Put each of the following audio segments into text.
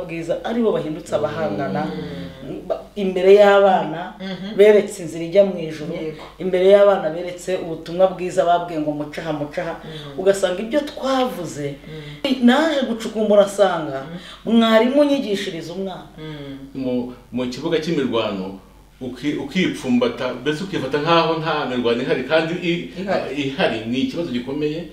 bwiza aribo bahindutse abahangana ba- imbere y'abana beretse inzira ijya mu ijuru Yego. imbere y'abana beretse ubutumwa bwiza babwiye ngo mucaha mucaha ugasanga ibyo twavuze naje gucukumbura asanga mwarimu unyigishiriza umwana mu mu kibuga cy'imirwano uki- ukipfumbata mbese ukifata nk'aho nta mirwano ihari kandi i- Ihari. ihari ni ikibazo gikomeye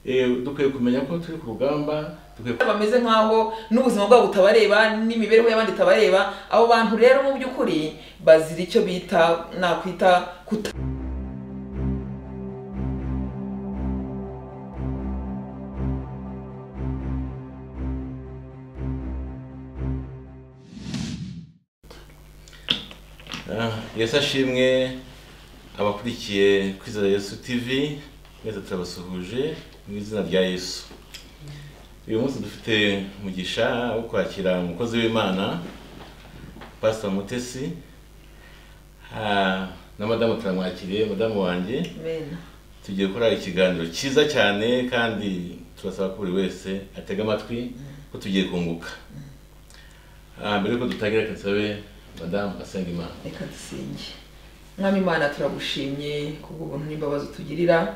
Eh, dukwiye kumenya ko turi ku rugamba dukwiye bameze nk'aho n'ubuzima bwabo butabareba n'imibereho y'abandi itabareba abo bantu rero mu by'ukuri bazira icyo bita nakwita kuta Ah, yesu ashimwe abakurikiye kwizera yesu tv mwese turabasuhuje mu izina rya yesu uyu munsi dufite umugisha wo kwakira umukozi w'imana pasita mutesi Ah, na madamu turamwakiriye madamu wanjye Amen. tugiye gukora ikiganiro cyiza cyane kandi turasaba ko buri wese atega amatwi ko tugiye kunguka Ah, mbere yuko dutangira reka nsabe madamu asenga imana reka dusenge mwami imana turagushimye kubw'ubuntu n'imbabazi utugirira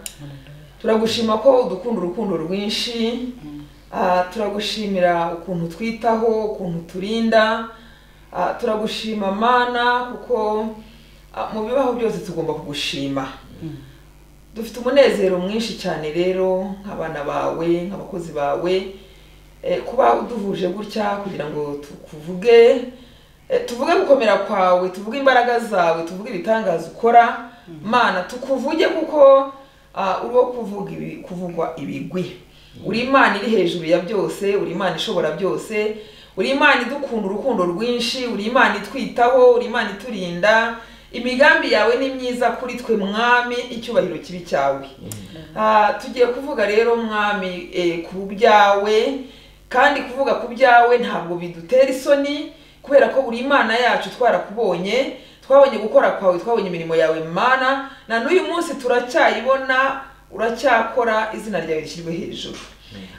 turagushima ko udukunda urukundo rwinshi Ah, turagushimira ukuntu twitaho ukuntu turinda Ah, turagushima mana kuko ah, mu bibaho byose tugomba kugushima dufite umunezero mwinshi cyane rero nk'abana bawe nk'abakozi bawe Eh, kuba uduhuje gutya kugira ngo tukuvuge Eh, tuvuge gukomera kwawe tuvuge imbaraga zawe tuvuge ibitangaza ukora mana tukuvuge kuko ah, uri wo kuvuga ibi- kuvugwa ibigwi uri imana iri hejuru ya byose uri imana ishobora byose uri imana idukunda urukundo rwinshi uri imana itwitaho uri imana iturinda imigambi yawe ni myiza kuri twe mwami icyubahiro kibi cyawe Ah, tugiye kuvuga rero mwami eh, ku byawe kandi kuvuga ku byawe ntabwo bidutera isoni kubera ko buri imana yacu twarakubonye twabonye gukora kwawe twabonye imirimo yawe mana na n'uyu munsi turacyayibona uracyakora izina ryawe rishyirwe hejuru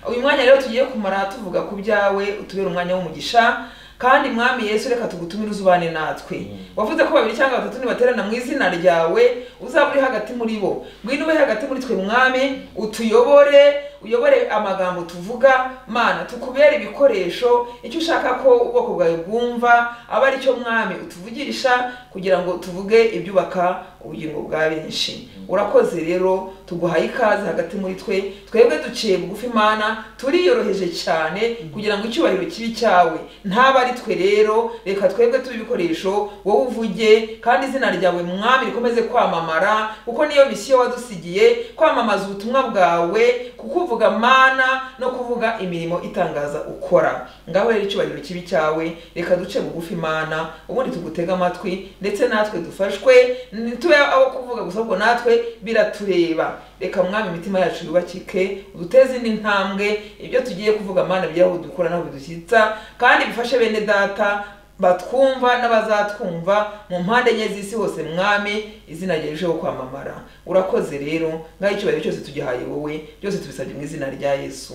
uyu mwanya rero tugiye kumara tuvuga ku byawe utubere umwanya w'umugisha kandi mwami yesu reka tugutumire uzubane natwe wavuze ko babiri cyangwa batatu nibaterana mu izina ryawe uzaba uri hagati muri bo ngwino ube hagati muri twe mwami utuyobore uyobore amagambo tuvuga mana tukubere ibikoresho icyo ushaka ko ubwoko bwawe bwumva aba ari cyo mwami utuvugisha kugira ngo tuvuge ibyubaka ubugingo bwa benshi urakoze rero tuguhaye ikaze hagati muri twe twebwe duciye bugufi imana turiyoroheje cyane kugira ngo icyubahiro kibi cyawe ntaba ari twe rero reka twebwe tube ibikoresho wowe uvuge kandi izina ryawe mwami rikomeze kwamamara kuko niyo misiyo wadusigiye kwamamaza ubutumwa bwawe kukuvuga mana no kuvuga imirimo itangaza ukora ngaho rero icyubahiro kibi cyawe reka duce bugufi imana ubundi tugutege amatwi ndetse natwe dufashwe ntitube abo kuvuga gusa ahubwo natwe biratureba reka mwami imitima yacu yubakike uduteze indi ntambwe ibyo tugiye kuvuga mana bigere aho dukura naho bidushyitsa kandi bifashe bene data batwumva n'abazatwumva mu mpande enye z'isi hose mwami izina ryawe rirusheho kwamamara urakoze rero ngaho icyubahiro cyose tugihaye wowe byose tubisabye mu izina rya yesu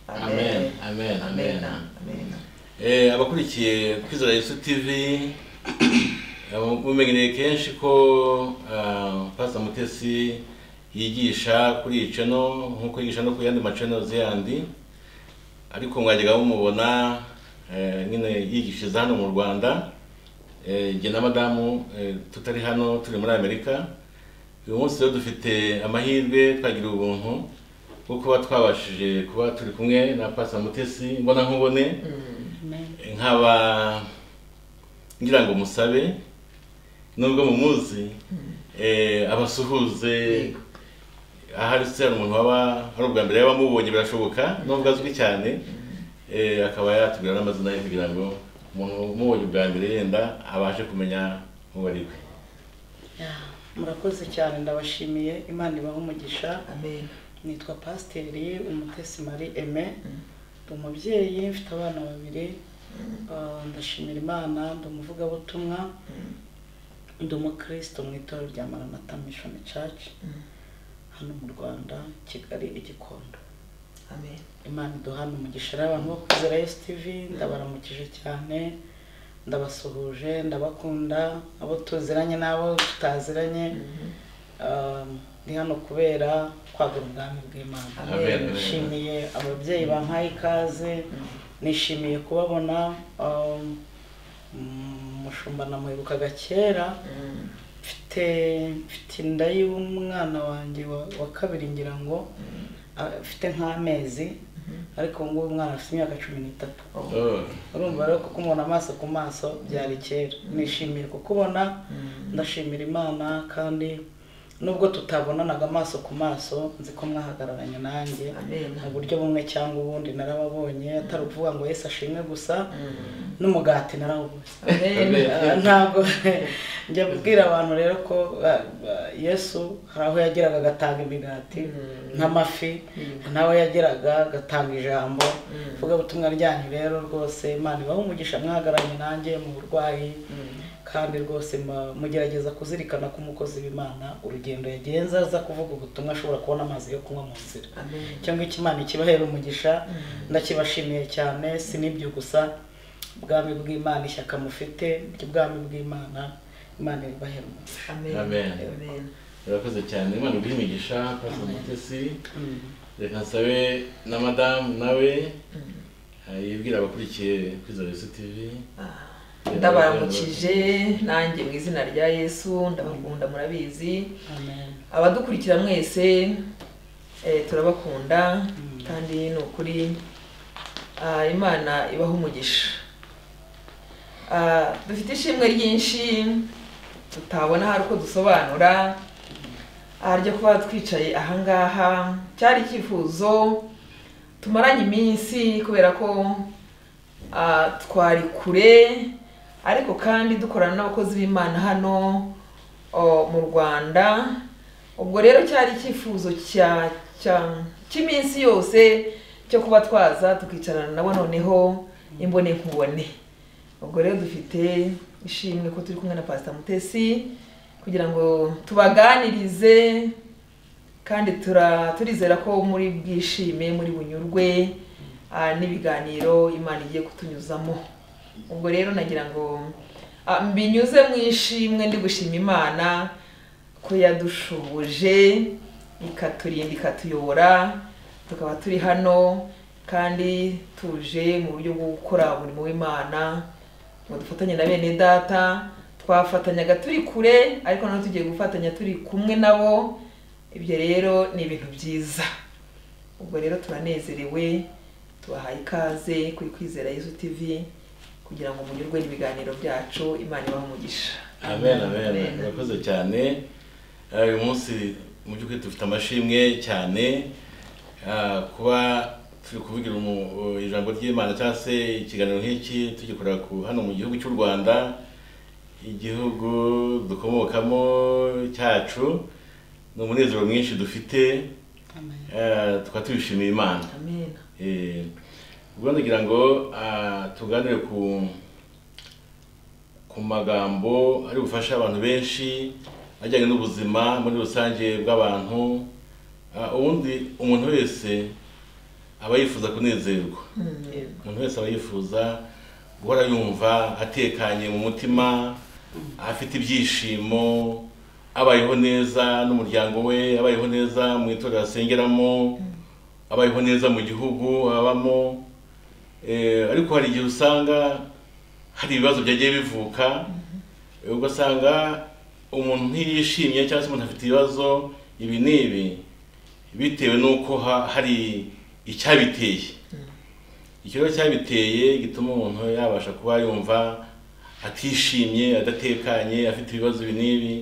Amen, amen, amen. amen. Eh, abakurikiye kwizera yesu tv eh, mumenyereye kenshi ko ah, pastor mutesi yigisha kuri iyi channel nk'uko yigisha no ku yandi macannels yandi ariko mwajyaga mumubona eh, nyine yigishiriza hano mu rwanda Eh, jye na madamu eh, tutari hano turi muri amerika uyu munsi rero dufite amahirwe twagira ubuntu bwo kuba twabashije kuba turi kumwe na pastor mutesi mbona nkubone nkaba ngira ngo musabe nubwo mumuzi eh, abasuhuze Yego. ahari se hari umuntu waba ari ubwa mbere yaba amubonye birashoboka nubwo azwi cyane eh, akaba yatubwira n'amazina ye kugira ngo umuntu umubonye ubwa mbere yenda abashe kumenya uwo ari we murakoze cyane ndabashimiye imana ibaha umugisha amen nitwa pasiteri umutesi marie aime ndi umubyeyi mfite abana babiri Ah, ndashimira imana ndi umuvugabutumwa ndi umukristo mu itorero rya maranatha mission church hano mu rwanda kigali i gikondo amen imana iduhana umugisha rero abantu bo kwizera yesu tivi ndabaramukije cyane ndabasuhuje ndabakunda abo tuziranye n'abo tutaziranye Ah, ndi hano kubera kwagura ubwami bw'imana Amen. Amen. nishimiye ababyeyi bampaye ikaze nishimiye kubabona ah, mm, umushumba namwibukaga kera Mm, mfite mfite inda y'umwana wanjye wa, wa kabiri ngira ngo ah, mfite nk'amezi ariko ubu ngubu umwana afite imyaka cumi n'itatu Oh, urumva rero kuko umuntu amaso ku maso byari kera nishimiye kukubona ndashimira imana kandi nubwo tutabonanaga amaso ku maso nzi ko mwahagararanye nanjye amen mu buryo bumwe cyangwa ubundi narababonye atari ukuvuga ngo yesu ashimwe gusa Mm, n'umugati narawubuze amen Ah, ntabwo njya kubwira abantu rero ko ah, ah, yesu hari aho yageraga agatanga imigati nk'amafi nawe yageraga agatanga ijambo ivugabutumwa ryanyu rero rwose imana ibahe umugisha mwahagararanye nanjye mu burwayi Mm, kandi rwose ma- mugerageza kuzirikana ko umukozi w'imana urugendo yagenza aza kuvuga ubutumwa ashobora kubona amazi yo kunywa mu nzira amen cyangwa icyo imana ikibahera umugisha ndakibashimiye cyane si n'ibyo gusa ubwami bw'imana ishyaka mufite ry'ubwami bw'imana imana ibahera umugisha amen Amen. amen urakoze cyane imana iguhe imigisha pastor mutesi Mm. reka nsabe na madamu nawe ah, yibwira abakurikiye kwizera yesu tivi Ah. ndabaramukije nanjye mu izina rya yesu ndabakunda murabizi amen abadukurikira mwese eh, turabakunda kandi ni ukuri ah, imana ibaha umugisha Ah, dufite ishimwe ryinshi tutabona hari uko dusobanura ah, ryo kuba twicaye ahangaha cyari icyifuzo tumaranye iminsi kubera ko ah, twari kure ariko kandi dukorana n'abakozi b'imana hano o, mu rwanda ubwo rero cyari icyifuzo cya cya- cy'iminsi yose cyo kuba twaza tukicarana nabo noneho imbone nkubone ubwo rero dufite ishimwe ko turi kumwe na pasita mutesi kugira ngo tubaganirize kandi tura turizera ko muri bwishime muri bunyurwe ah, n'ibiganiro imana igiye kutunyuzamo ubwo rero nagira ngo ah, mbinyuze mu ishimwe ndi gushima imana ko yadushuhuje ikaturinda ikatuyobora tukaba turi hano kandi tuje mu buryo bwo gukora umurimo w'imana ngo dufatanye na bene data twafatanyaga turi kure ariko none tugiye gufatanya turi kumwe nabo ibyo rero ni ibintu byiza ubwo rero turanezerewe tubahaye ikaze kuri kwizera yesu tv kugira ngo munyurwe n'ibiganiro byacu imana ibahe umugisha amen amen Amen. urakoze cyane Ah, uyu munsi mu by'ukuri dufite amashimwe cyane ah, kuba turi kuvugira umu- ijambo ry'imana cyangwa se ikiganiro nk'iki tugikorera ku- hano mu gihugu cy'u rwanda igihugu dukomokamo cyacu ni umunezero mwinshi dufite amen ah, tukaba tubishimiye imana amen Eh, ubwo ndagira ngo ah, tuganire ku ku magambo ari bufashe abantu benshi ajyanye n'ubuzima muri rusange bw'abantu Ah, ubundi umuntu wese aba yifuza kunezerwa Yego. umuntu wese aba yifuza guhora yumva atekanye mu mutima afite ibyishimo abayeho neza n'umuryango we abayeho neza mu itorero asengeramo abayeho neza mu gihugu abamo Eh, ariko hari igihe usanga hari ibibazo byagiye bivuka Eh, ugasanga umuntu ntiyishimye cyangwa se umuntu afite ibibazo ibi n'ibi bitewe n'uko ha- hari icyabiteye ikibazo cyabiteye gituma umuntu yabasha kuba yumva atishimye adatekanye afite ibibazo ibi n'ibi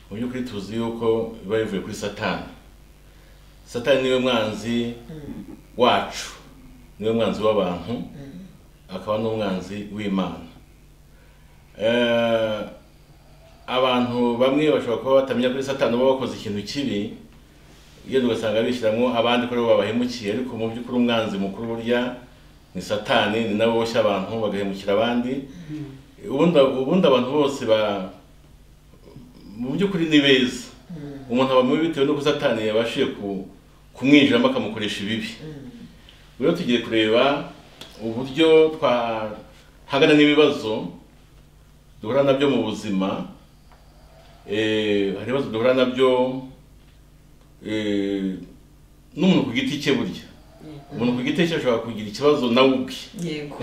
mu by'ukuri tuzi yuko biba bivuye kuri satani satani niwe mwanzi wacu niwe mwanzi w'abantu akaba n'umwanzi w'imana Eh, abantu bamwe bashobora kuba batamenya kuri satani baba bakoze ikintu kibi iyo ugasanga bishyiramo abandi ko aribo babahemukiye ariko mu by'ukuri umwanzi mukuru burya ni satani ni nawe woshya abantu bagahemukira abandi ubundi ubundi abantu bose ba mu by'ukuri ni beza umuntu aba mubi bitewe n'uko satani yabashije ku kumwinjiramo akamukoresha ibibi Mm. rero tugiye kureba uburyo twahangana n'ibibazo duhura nabyo mu buzima Eh, hari ibibazo duhura nabyo eh, n'umuntu ku giti cye burya umuntu ku giti cye ashobora kugira ikibazo nawe ubwe yego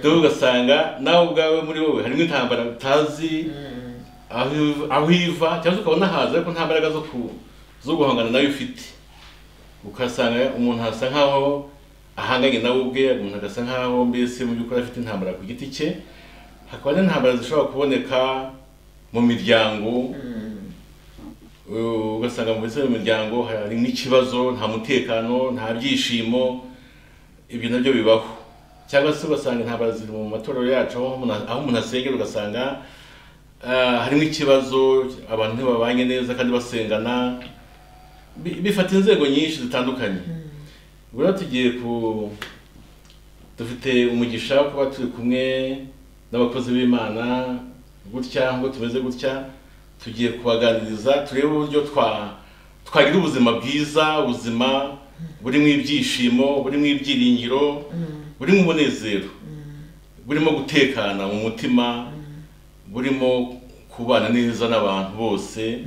dore ugasanga nawe ubwawe muri wowe harimo intambara utazi aho iv- aho iva cyangwa se ukabona haza ariko nta mbaraga zo ku zo guhangana nawe ufite ugasanga umuntu asa nkaho ahanganye nawe ubwe umuntu agasa nkaho mbese mu by'ukuri afite intambara ku giti cye hakaba n'intambara zishobora kuboneka mu miryango Uh, ugasanga mu bise mu miryango hari n'ikibazo nta mutekano nta byishimo ibyo nabyo bibaho cyangwa se ugasanga intambara ziri mu matorero yacu aho umuntu- aho umuntu asengera ugasanga ah, harimo ikibazo abantu ntibabanye neza kandi basengana Bi- bifata inzego nyinshi zitandukanye ubwo rero tugiye ku dufite umugisha wo kuba turi kumwe n'abakozi b'imana gutya ngo tumeze gutya tugiye kubaganiriza turebe uburyo twa twagira ubuzima bwiza ubuzima burimo ibyishimo burimo ibyiringiro burimo umunezero burimo gutekana mu mutima burimo kubana neza n'abantu bose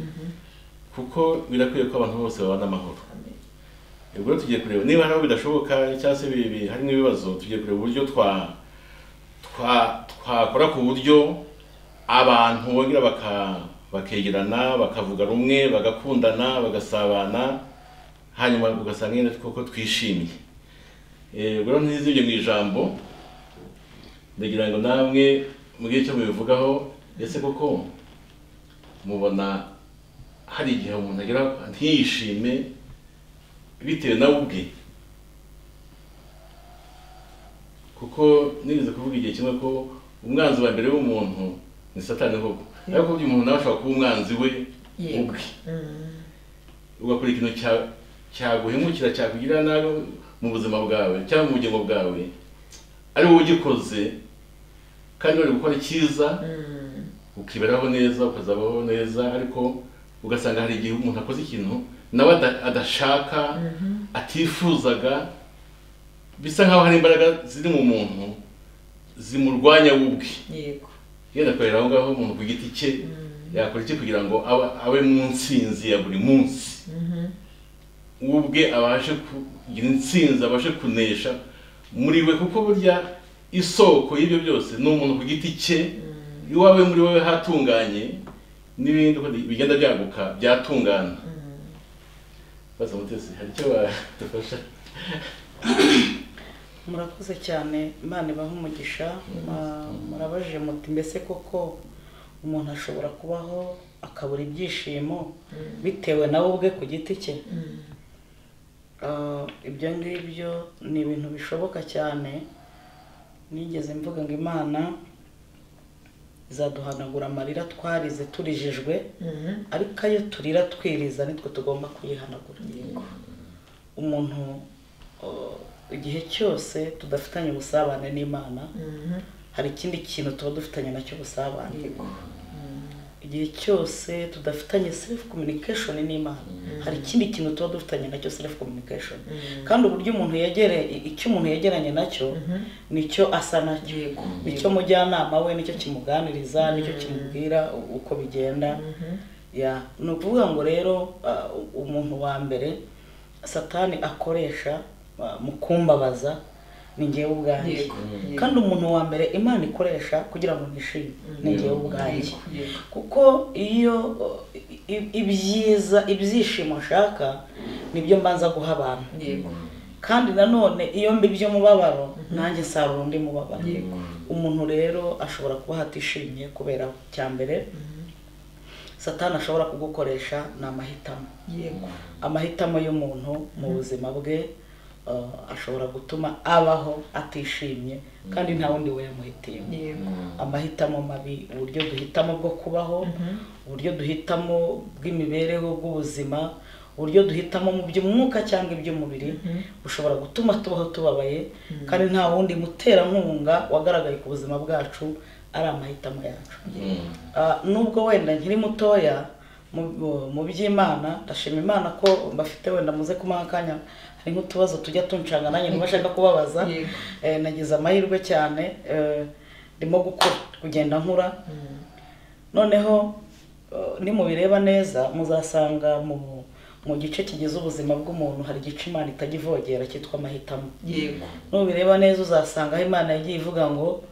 kuko birakwiye ko abantu bose babana amahoro ubwo rero tugiye kureba niba hari aho bidashoboka cyangwa se bi- bi- harimo ibibazo tugiye kureba uburyo twa twa twakora ku buryo abantu bongera baka bakegerana bakavuga rumwe bagakundana bagasabana hanyuma ugasanga nyine koko twishimye Eh, ubwo rero ntizibye mu ijambo ndagira ngo namwe mugire icyo mubivugaho ese koko mubona hari igihe umuntu agira ntiyishime bitewe nawe ubwe kuko nigeze kuvuga igihe kimwe ko umwanzi wa mbere w'umuntu ni satani koko ariko burya umuntu nawe ashobora kuba umwanzi we yego ubwe ugakora ikintu cya- cyaguhemukira cyakugirira nabi mu buzima bwawe cyangwa mu bugingo bwawe ari wowe ugikoze kandi wari gukora icyiza Mm. ukiberaho neza ukazabaho neza ariko ugasanga hari igihe umuntu akoze ikintu nawe ada- adashaka atifuzaga bisa nkaho hari imbaraga ziri mu muntu zimurwanya we ubwe yego yenda akorera aho ngaho umuntu ku giti cye yakora iki kugira ngo abe, abe mu nsinzi ya buri munsi we ubwe abashe kugira intsinzi abashe kunesha muri we kuko burya isoko y'ibyo byose ni umuntu ku giti cye iwawe muri wowe hatunganye n'ibindi uko bigenda byaguka byatungana baza mutesi hari icyo badufasha murakoze cyane imana ibaha umugisha Ma- murabaje muti mbese koko umuntu ashobora kubaho akabura ibyishimo bitewe nawe ubwe ku giti cye Ah, ibyo ngibyo ni ibintu bishoboka cyane nigeze mvuga ngo imana izaduhanagura amarira twarize turijijwe Mhm. ariko ayo turira twiriza nitwe tugomba kuyihanagura umuntu uh, igihe cyose tudafitanye ubusabane n'imana Mhm. hari ikindi kintu tuba dufitanye nacyo ubusabane yego igihe cyose tudafitanye self communication n'imana hari ikindi kintu tuba dufitanye nacyo self communication kandi uburyo umuntu yegere icyo umuntu yegeranye nacyo nicyo asa nacyo yego nicyo mujyanama we nicyo kimuganiriza nicyo kimubwira u- uko bigenda ya ni ukuvuga ngo rero ah, u- umuntu wa mbere satani akoresha ah, mu kumbabaza ni njyewe ubwanjye yego yego kandi umuntu wa mbere imana ikoresha kugira ngo nishime ni njyewe ubwanjye yego kuko iyo uh, i- ibyiza ibyishimo nshaka nibyo mbanza guha abantu yego kandi nanone iyo mbibye umubabaro nanjye nsarura undi mubabaro yego umuntu rero ashobora kuba hatishimye kubera cya mbere satani ashobora kugukoresha ni amahitamo yego amahitamo y'umuntu mu buzima bwe uh, ashobora gutuma abaho atishimye kandi nta wundi we yamuhitiyemo yego amahitamo mabi uburyo duhitamo bwo kubaho uburyo duhitamo bw'imibereho bw'ubuzima uburyo duhitamo mu by'umwuka cyangwa iby'umubiri bushobora gutuma tubaho tubabaye kandi nta wundi muterankunga wagaragaye ku buzima bwacu ari amahitamo yacu Ah, nubwo wenda nkiri mutoya mu- mu by'imana ndashima imana ko mbafite wenda muze kumuha akanya hari nk'utubazo tujya tunshanga nanjye niba ashaka kubabaza Yego. Eh, nagize amahirwe cyane eh, ndimo gukora kugenda nkura noneho eh, nimubireba neza muzasanga mu mu gice kigize ubuzima bw'umuntu hari igice imana itajya ivogera cyitwa amahitamo yego nubireba neza uzasanga aho imana yagiye ivuga ngo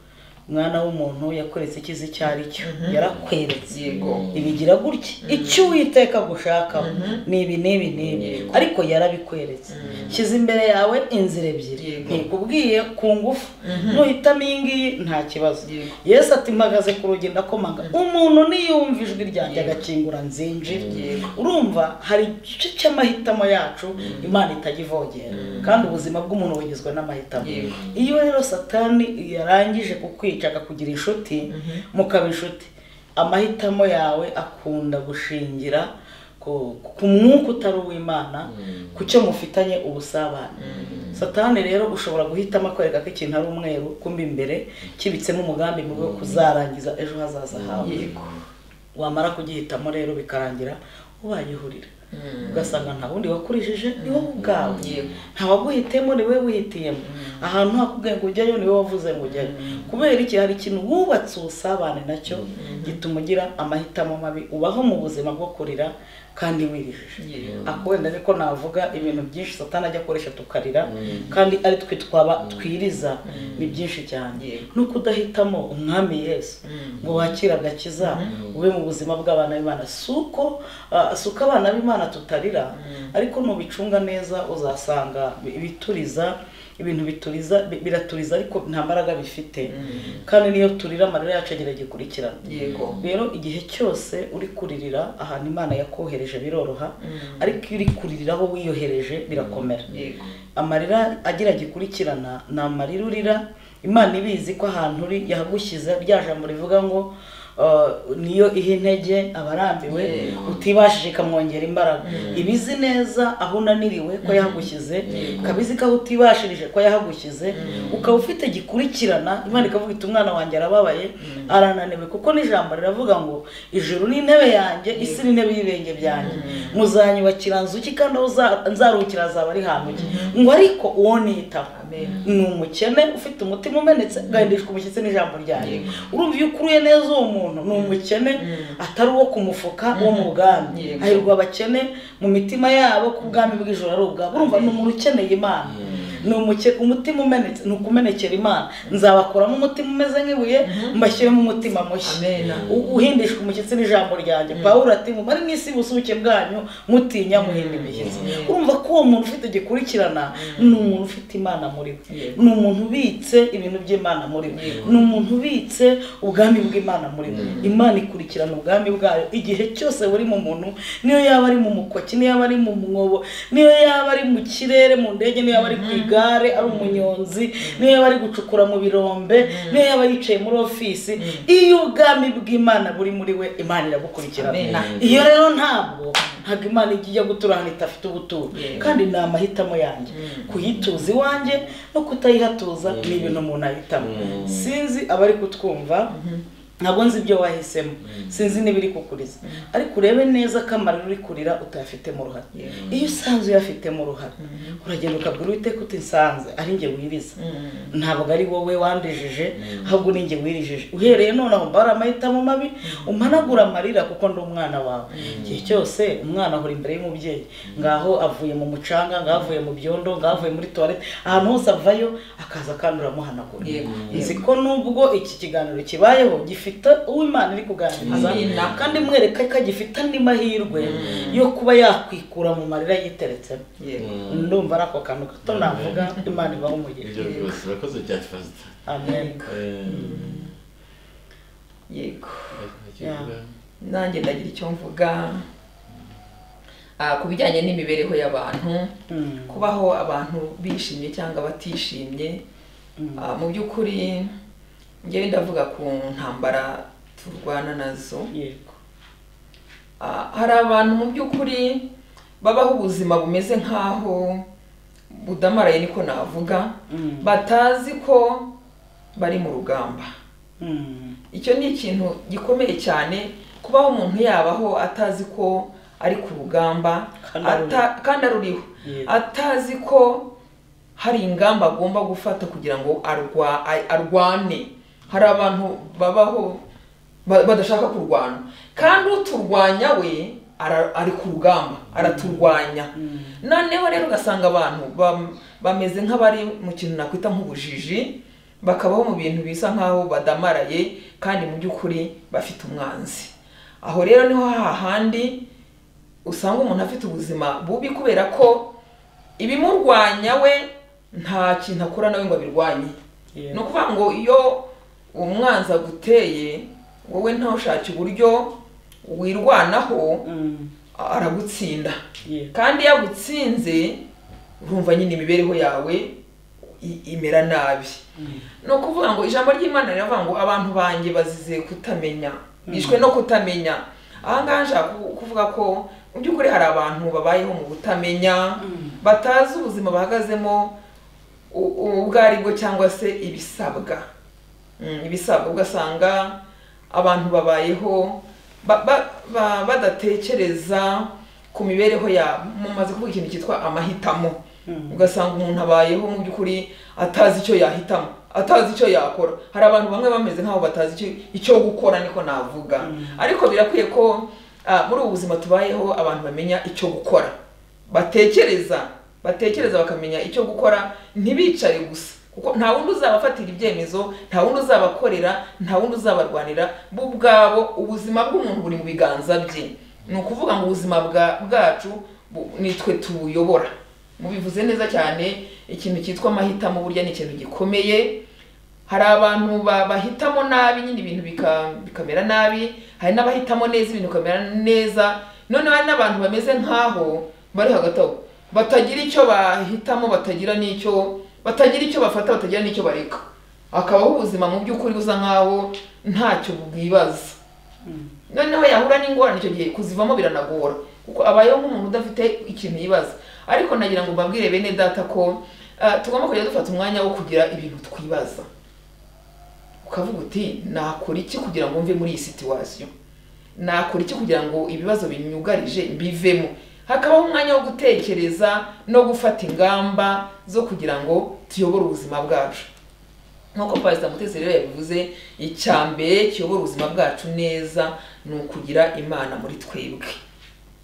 mwana w'umuntu yakweretse icyiza icyo ari cyo yarakweretse yego ibigira gutya icyo uwiteka gushakaho ni ibi n'ibi n'ibi Yego. ariko yarabikweretse shyize imbere yawe inzira ebyiri Yego. ntikubwiye ku ngufu nuhitamo iyi ngiyi nta kibazo Yego. yesu ati mpagaze ku rugi ndakomanga umuntu niyumva ijwi ryanjye agakingura nzinjira Yego. urumva hari igice cy'amahitamo yacu imana itajya ivogera kandi ubuzima bw'umuntu bugizwe n'amahitamo Yego. iyo rero satani yarangije kukwica akakugira inshuti mukaba inshuti amahitamo yawe akunda gushingira ku ku mwuka utari uw'imana ku cyo mufitanye ubusabane satani rero ushobora guhitamo akwereka ko ikintu ari umweru kumbi imbere kibitsemo umugambi mubi wo kuzarangiza ejo hazaza hawe yego wamara kugihitamo rero bikarangira ubagihurira ugasanga nta wundi wakurishije ni wowe ubwawe Yego. nta waguhitemo ni wowe wihitiyemo ahantu hakubwiye ngo ujyayo ni wowe wavuze ngo ujyayo kubera iki hari ikintu wubatse ubusabane nacyo gituma ugira amahitamo mabi ubaho mu buzima bwo kurira kandi wirijije Yego. akwenda ko navuga ibintu byinshi satani ajya akoresha tukarira kandi ari twe twaba twiriza ni byinshi cyane Yego. no kudahitamo umwami yesu ngo wakire agakiza ube mu buzima bw'abana b'imana si uko ah, si uko abana b'imana tutarira ariko nubicunga neza uzasanga bi- bituriza ibintu bituriza bi- biraturiza ariko nta mbaraga bifite kandi niyo turira amarira yacu agira gikurikirana yego rero igihe cyose uri kuririra ahantu imana yakohereje biroroha ariko iyo uri kuririra aho wiyohereje birakomera yego amarira agira gikurikirana ni amarira urira imana ibizi ko ahantu uri yahagushyize rya jambo rivuga ngo uh, niyo iha intege abarambiwe Yego. utibashije ikamwongera imbaraga ibizi neza aho unaniriwe ko yahagushyize ikabizi ko aho utibashirije ko yahagushyize ukaba ufite gikurikirana imana ikavuga iti umwana wanjye arababaye arananiwe kuko n'ijambo riravuga ngo ijuru ni intebe yanjye isi ni intebe y'ibirenge byanjye muzanyubakira nzuki kandi aho uza- nzaruhukira hazaba ari hantuki ngo ariko uwo nitaho Amen. ni umukene ufite umutima umenetse ugahindishwa umushyitsi n'ijambo ryanjye Yego. urumva iyo ukuruye neza uwo muntu ni umukene atari uwo ku mufuka wo mu bwami Yego. hahirwa abakene mu mitima yabo ko ubwami bw'ijoro ari ubwabo urumva ni umuntu ukeneye imana ni umuke- umutima umenetse ni ukumenekera imana nzabakuramo umutima umeze nk'ibuye mbashyiremo umutima mushya Amen. U- uhindishwa umushyitsi n'ijambo ryanjye pawulo ati mubare mu isi ubusuke bwanyu mutinya muhinda imishyitsi urumva ko uwo muntu ufite gikurikirana ni umuntu ufite imana muri we Yego. ni umuntu ubitse ibintu by'imana muri we ni umuntu ubitse ubwami bw'imana muri we imana ikurikirana ubwami bwayo igihe cyose buri mu muntu niyo yaba ari mu mukoki niyo yaba ari mu mwobo niyo yaba ari mu kirere mu ndege niyo yaba ari ku igare ari umunyonzi niyo yaba ari gucukura mu birombe niyo yaba yicaye muri ofisi iyo ubwami bw'imana buri muri we imana iragukurikirana Amen. iyo rero ntabwo ntabwo imana ijya gutura ahantu idafite ubuturo Yego. kandi kandi ni amahitamo yanjye kuyituza iwanjye no kutayihatuza ni ibintu umuntu ahitamo sinzi abari kutwumva ntabwo nzi ibyo wahisemo sinzi n'ibiri kukuriza ariko urebe neza ko amarira uri kurira utayafitemo uruhare Yego. iyo usanze uyafitemo uruhare uragenda ukabwira uwiteka uti nsanze ari njye wiriza ntabwo ari wowe wandejeje ahubwo ni njye wirijeje uhereye nonaho mbara amahitamo mabi umanagura amarira kuko ndi umwana wawe igihe cyose umwana ahora imbere y'umubyeyi ngaho avuye mu mucanga ngaho avuye mu byondo ngaho avuye muri tuwarete ahantu hose avayo akaza kandi uramuhanagura Yego. nzi ko nubwo iki kiganiro kibayeho gifite uw'imana iri kuganiriza Amin. kandi mwereka ko agifite andi mahirwe yo kuba yakwikura mu marira yiteretsemo yego ndumva ari ako kantu gato navuga imana ibaho umugisha ibyo byose urakoze cyane fasita amen yego Yeah. nanjye ndagira icyo mvuga Ah, ku bijyanye n'imibereho y'abantu Mm. kubaho abantu bishimye cyangwa batishimye Ah, mu by'ukuri ngewe ndavuga ku ntambara turwana nazo yego Ah, hari abantu mu by'ukuri babaho ubuzima bumeze nk'aho budamaraye niko navuga Mm. batazi ko bari mu rugamba Mm. icyo ni ikintu gikomeye cyane kubaho umuntu yabaho atazi ko ari ku rugamba Kandi aruriho. ata- kandi aruriho Yego. atazi ko hari ingamba agomba gufata kugira ngo arwa- a- arwane hari abantu babaho ba- badashaka kurwana kandi uturwanya we ara- ari ku rugamba araturwanya noneho rero ugasanga abantu bam- bameze nk'abari mu kintu nakwita nk'ubujiji bakabaho mu bintu bisa nk'aho badamaraye kandi mu by'ukuri bafite umwanzi aho rero niho hahandi usanga umuntu afite ubuzima bubi kubera ko ibimurwanya we nta kintu akora nawe ngo abirwanye Yego. ni ukuvuga ngo iyo umwanzi aguteye wowe ntawushake uburyo wirwanaho Mm, aragutsinda yego. kandi yagutsinze urumva nyine imibereho yawe i- imera nabi ni ukuvuga ngo ijambo ry'imana riravuga ngo abantu banjye bazize kutamenya bishwe no kutamenya aha ngaha nshaka ku- kuvuga ko mu by'ukuri hari abantu babayeho mu kutamenya batazi ubuzima bahagazemo u- u- ubwo ari bwo cyangwa se ibisabwa Mm, ibisabwa ugasanga abantu babayeho ba- ba- ba- badatekereza ku mibereho yabo mumaze kuvuga ikintu cyitwa amahitamo Mm. ugasanga umuntu abayeho mu by'ukuri atazi icyo yahitamo atazi icyo yakora hari abantu bamwe bameze nk'aho batazi icyo, icyo gukora niko navuga ariko birakwiye ko ah, muri ubu buzima tubayeho abantu bamenya icyo gukora batekereza batekereza bakamenya icyo gukora ntibicare gusa kuko nta wundi uzabafatira ibyemezo nta wundi uzabakorera nta wundi uzabarwanira bo ubwabo ubuzima bw'umuntu buri mu biganza bye ni ukuvuga ngo ubuzima bwa- bwacu bu- ni twe tubuyobora mubivuze neza cyane ikintu cyitwa amahitamo burya ni ikintu gikomeye hari abantu ba- bahitamo nabi nyine ibintu bika- bikamera nabi hari n'abahitamo neza ibintu bikamera neza noneho hari n'abantu bameze nk'aho bari hagati aho batagira icyo bahitamo batagira n'icyo batagira icyo bafata batagira n'icyo bareka akabaho ubuzima mu by'ukuri busa nk'aho ntacyo bwibaza noneho yahura n'ingorane icyo gihe kuzivamo biranagora kuko abayeho nk'umuntu udafite ikintu yibaza ariko nagira ngo mbabwire bene data ko ah, tugomba kujya dufata umwanya wo kugira ibintu twibaza ukavuga uti nakora iki kugira ngo mve muri iyi situwasiyo nakora iki kugira ngo ibibazo binyugarije mbivemo hakabaho umwanya wo gutekereza no gufata ingamba zo kugira ngo tuyobore ubuzima bwacu nk'uko pasita mutesi rero yabivuze icya mbere kiyobora ubuzima bwacu neza ni ukugira imana muri twebwe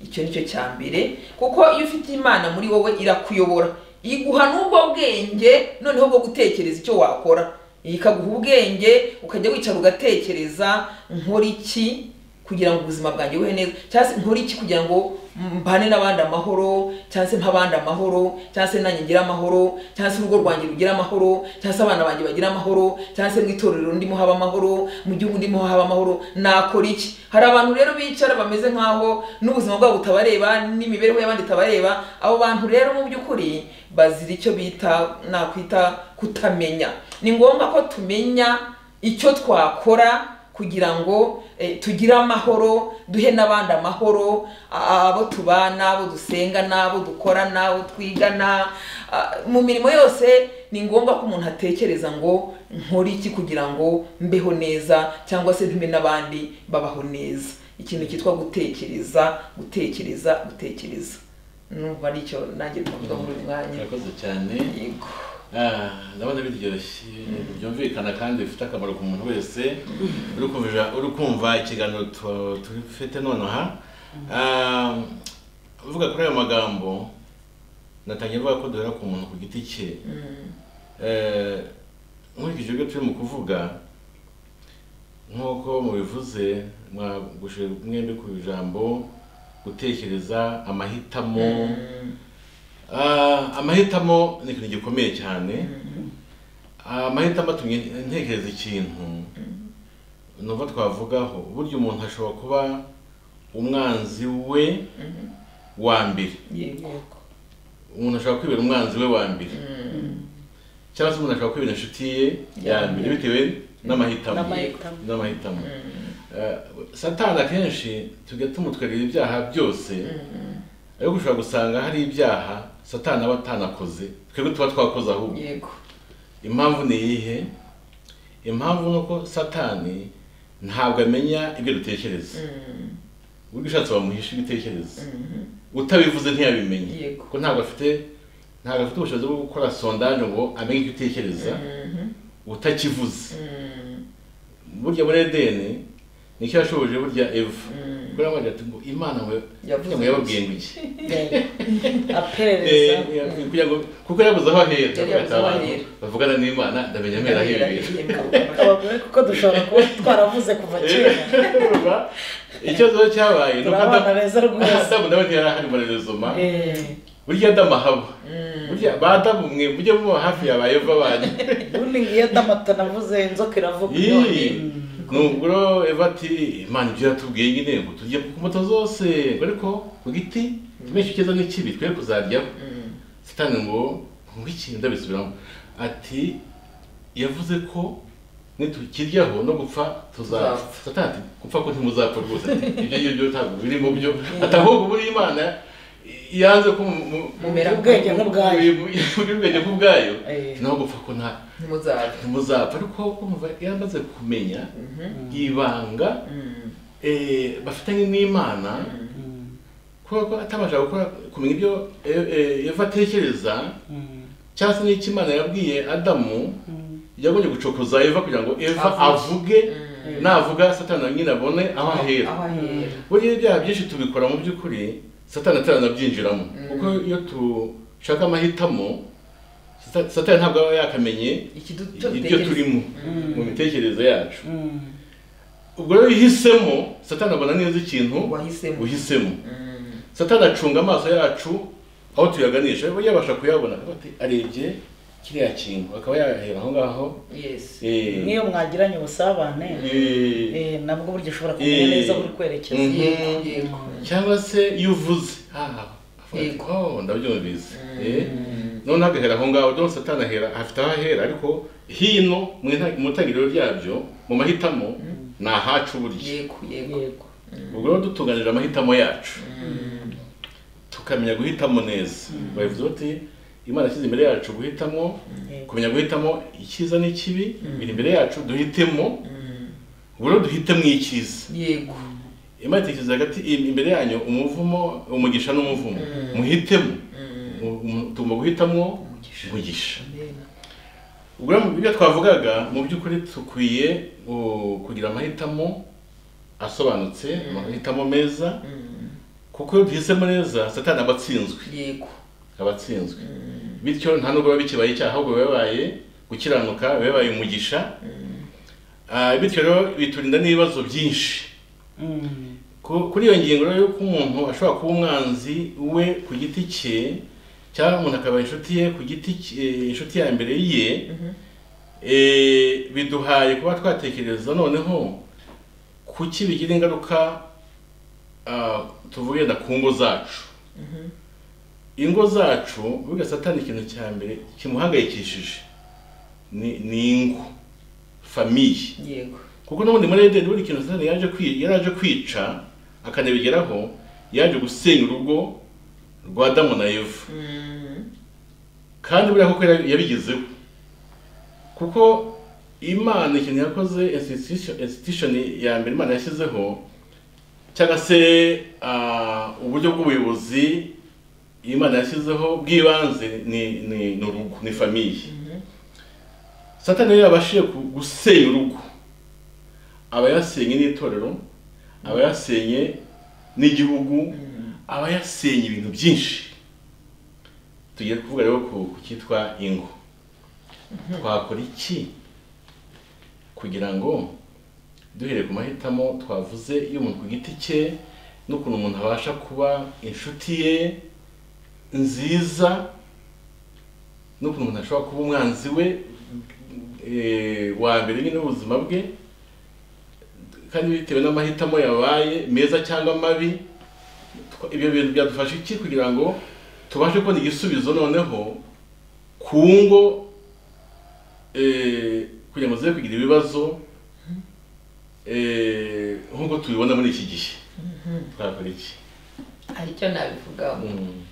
icyo ni cyo cya mbere kuko iyo ufite imana muri wowe irakuyobora iguha n'ubwo bwenge noneho bwo gutekereza icyo wakora ikaguha ubwenge ukajya wicara ugatekereza nkora iki kugira ngo ubuzima bwanjye buhe neza cyangwa se nkora iki kugira ngo mbane n'abandi amahoro cyangwa se mpabandi amahoro cyangwa se nanjye ngire amahoro cyangwa se urugo rwanjye rugira amahoro cyangwa se abana banjye bagira amahoro cyangwa se mu itorero ndimo haba amahoro mu gihugu ndimo haba amahoro nakora iki hari abantu rero bicara bameze nk'aho n'ubuzima bwabo butabareba n'imibereho y'abandi itabareba abo bantu rero mu by'ukuri bazira icyo bita nakwita kutamenya ni ngombwa ko tumenya icyo twakora kugira ngo eh, tugire amahoro duhe n'abandi amahoro a- abo tubana abo dusenga n'abo dukora n'abo twigana ah, mu mirimo yose ni ngombwa ko umuntu atekereza ngo nkore iki kugira ngo mbeho neza cyangwa se ntume n'abandi babaho neza ikintu cyitwa gutekereza gutekereza gutekereza numva nicyo nanjye twavuga muri uyu mwanya murakoze cyane yego Ah, ndabona biryoshye byumvikana kandi bifite akamaro ku muntu wese uri kumva- uri kumva ikiganiro tu- tufite nonaha Ah, uvuga kuri ayo magambo natangiye mvuga ko duhera ku muntu ku giti cye Mm, Eh, nkurikije ibyo turi mu kuvuga nk'uko mubivuze mwagushe mwembi ku ijambo gutekereza amahitamo Ah, amahitamo ni ikintu gikomeye cyane amahitamo atumye ntekereza ikintu nuva twavugaho burya umuntu ashobora kuba umwanzi we wa mbere yego umuntu ashobora kwibera umwanzi we wa mbere cyangwa se umuntu ashobora kwibera inshuti ye ya Ya mbere bitewe n'amahitamo N'amahitamo. n'amahitamo Eh, satani akenshi tujya tumutwerera ibyaha byose ariko ushobora gusanga hari ibyaha satani aba atanakoze twebwe tuba twakoze ahubwo yego impamvu ni iyihe impamvu ni uko satani ntabwo amenya ibyo dutekereza ubwo ushatse wamuhisha ibitekerezo utabivuze ntiyabimenye Yego. kuko ntabwo afite ntabwo afite ubushobozi bwo gukora sondanje ngo amenye icyo utekereza utakivuze burya muri edeni nicyo yashoboje burya eva kuko yamubajije ati ngo imana we Yavuze ngo yababwiye ngo iki Eh, aperereza kugira ngo kuko yabuze aho ahera Yari yabuze aho ahera. bavugana n'imana ndamenya amera ahera abagore kuko dushobora kuba twaravuze kuva kera Urumva? ikibazo cyabaye ni uko turabana Adamu- beza rwose Adamu nawe ntiyari ahari mu rezoma Eh, burya adamu ahaba burya ba adamu mwe mujye muba hafi ya ba eva banyu ubundi iyo adamata navuze inzoka iravuga Yee. Mm. nubwo rero eva ati imana ibyo yatubwiye nyine ngo tujye ku mbuto zose ngo ariko ku giti tumenye icyo n'ikibi twe kuzaryaho sitani ngo ngwiki ndabisubiramo ati yavuze ko nitukiryaho no gupfa tuzapfa Tuzapfa. satani ati gupfa ko ntimuzapfa rwose ati ibyo ngibyo ntabwo biri mu byo ati ahubwo buri imana yanze ko mu- mu- mumera ubwenge nk'ubwayo muri ubwenge bw'ubwayo Eh. naho gupfa ko nta ntimuzabe ntimuzapfa ariko kumva yaramaze kumenya ibanga eh, bafitanye n'imana kuko atabasha gukora kumenya ibyo eh, eh, eva atekereza Mm. cyangwa se n'icyo imana yabwiye adamu Mm. yagombye gucokoza eva kugira ngo eva Avuge. avuge navuga satani na nyine abone aho ahera aho ahera buriya ibyaha byinshi tubikora mu by'ukuri satani ataranabyinjiramo kuko iyo dushaka amahitamo Sata- satani ntabwo aba yakamenye ibyo turimo mu mitekerereze yacu Mm. ubwo rero iyo uhisemo satani abona neza ikintu wahisemo uhisemo satani acunga amaso yacu aho tuyaganisha aba yabasha kuyabona akaba ati, arebye kiriya kintu akaba yahera aho ngaho yesi Eh, n'iyo mwagiranye ubusabane eh, eh, nabwo burya ushobora kumenya Eh. neza buri kwerekeza Mm. yego yego cyangwa se iyo uvuze aha Yego. oh ndabyumvise Mm. Eh, noneho agahera aho ngaho rero satani ahera afite aho ahera ariko hino mu nta- mu itangiriro ryabyo mu mahitamo ni ahacu burya yego yego yego ubwo rero dutunganije amahitamo yacu tukamenya guhitamo neza babivuze bati imana ashyize imbere yacu guhitamo Yego. kumenya guhitamo icyiza n'ikibi biri imbere yacu duhitemo ubwo rero duhitemo icyiza yego imana itekereza hagati imbere yanyu umuvumo umugisha n'umuvumo muhitemo Mu- mu- tugomba guhitamo umugisha Amen. ubwo rero mu byo twavugaga mu by'ukuri dukwiye uh, kugira amahitamo asobanutse amahitamo meza kuko iyo duhisemo neza satani aba atsinzwe yego aba atsinzwe bityo nta nubwo biba bikibaye icyaha ahubwo biba bibaye gukiranuka biba bibaye umugisha Ah, bityo rero biturinda n'ibibazo byinshi Mm. Ku- kuri iyo ngingo rero y'uko umuntu ashobora kuba umwanzi we ku giti cye cyangwa umuntu akaba inshuti ye ku giti cye inshuti ya mbere ye eh, biduhaye kuba twatekereza noneho kuki bigira ingaruka ah, tuvuge na ku ngo zacu ingo zacu burya satani ikintu cya mbere kimuhangayikishije ni ni ingo famiye yego kuko n'ubundi muri edeni buri kintu satani yaje kwi- yari aje kwica akanabigeraho yaje gusenya urugo rwa adamu na eva kandi buriya koko yari- yabigezeho kuko imana ikintu yakoze institution- institution ya mbere imana yashyizeho cyangwa se ah, uburyo bw'ubuyobozi imana yashyizeho bw'ibanze ni ni ni urugo ni famiye satani rero yabashije ku- gusenya urugo aba yasenye n'itorero aba yasenye n'igihugu aba yasenye ibintu byinshi tugiye kuvuga rero ku ku cyitwa ingo twakora iki kugira ngo duhereye ku mahitamo twavuze y'umuntu ku giti cye n'ukuntu umuntu abasha kuba inshuti ye nziza n'ukuntu umuntu ashobora kuba umwanzi we eh, wa mbere nyine w'ubuzima bwe kandi bitewe n'amahitamo yabaye meza cyangwa mabi twa- ibyo bintu byadufasha iki kugira ngo tubashe kubona igisubizo noneho ku ngo eh, kugira ngo zize kugira ibibazo eh, nk'uko tubibona muri iki gihe twakora iki hari icyo nabivugaho Mm.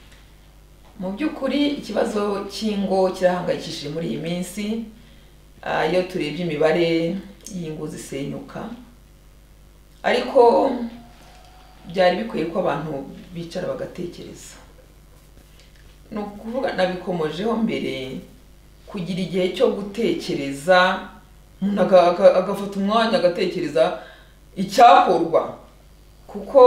mu by'ukuri ikibazo cy'ingo kirahangayikishije muri iyi minsi Ah, iyo turebye imibare y'ingo zisenyuka ariko byari bikwiye ko abantu bicara bagatekereza ni ukuvuga nabikomojeho mbere kugira igihe cyo gutekereza umuntu aga- aga- agafata umwanya agatekereza icyakorwa kuko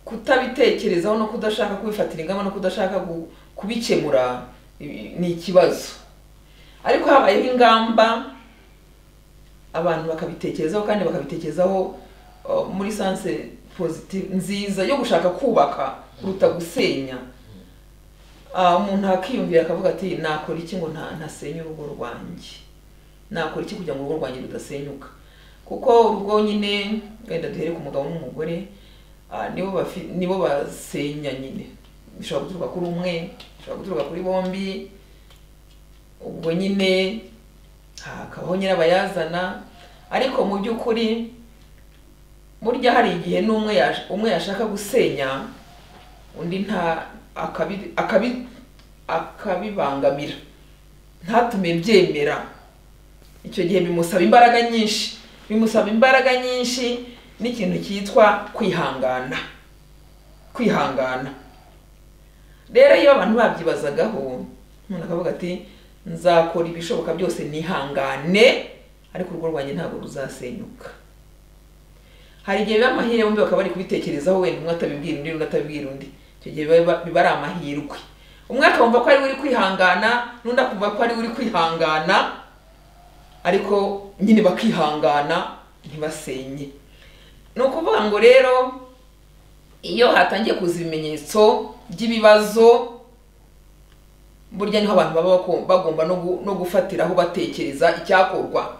kutabitekerezaho no kudashaka kubifatira ingamba no kudashaka gu- kubikemura i- ni ikibazo ariko habayeho ingamba abantu bakabitekerezaho kandi bakabitekerezaho uh, muri sanse positive nziza yo gushaka kubaka kuruta gusenya Ah, umuntu akiyumvira akavuga ati nakora iki ngo nta- ntasenye urugo rwanjye nakora iki kugira ngo urugo rwanjye rudasenyuka kuko urugo nyine wenda duhere ku mugabo n'umugore ah, nibo bafi- nibo basenya nyine bishobora guturuka kuri umwe bishobora guturuka kuri bombi ubwo nyine hakabaho nyirabayazana ariko mu by'ukuri burya hari igihe n'umwe yash- umwe yashaka gusenya undi nta akabi akabi akabibangamira ntatume byemera icyo gihe bimusaba imbaraga nyinshi bimusaba imbaraga nyinshi n'ikintu cyitwa kwihangana kwihangana rero iyo abantu babyibazagaho umuntu akavuga ati nzakora ibishoboka byose nihangane ariko urugo rwanjye ntabwo ruzasenyuka hari igihe biba amahirwe bombi bakaba bari kubitekerezaho wenda umwe atabibwira undi undi atabibwira undi icyo gihe biba biba ari amahirwe umwe akumva ko ari we uri kwihangana n'undi akumva ko ari we uri kwihangana ariko nyine bakihangana ntibasenye ni ukuvuga ngo rero iyo hatangiye kuza ibimenyetso by'ibibazo burya niho abantu baba bako- bagomba no gu- no gufatiraho batekereza icyakorwa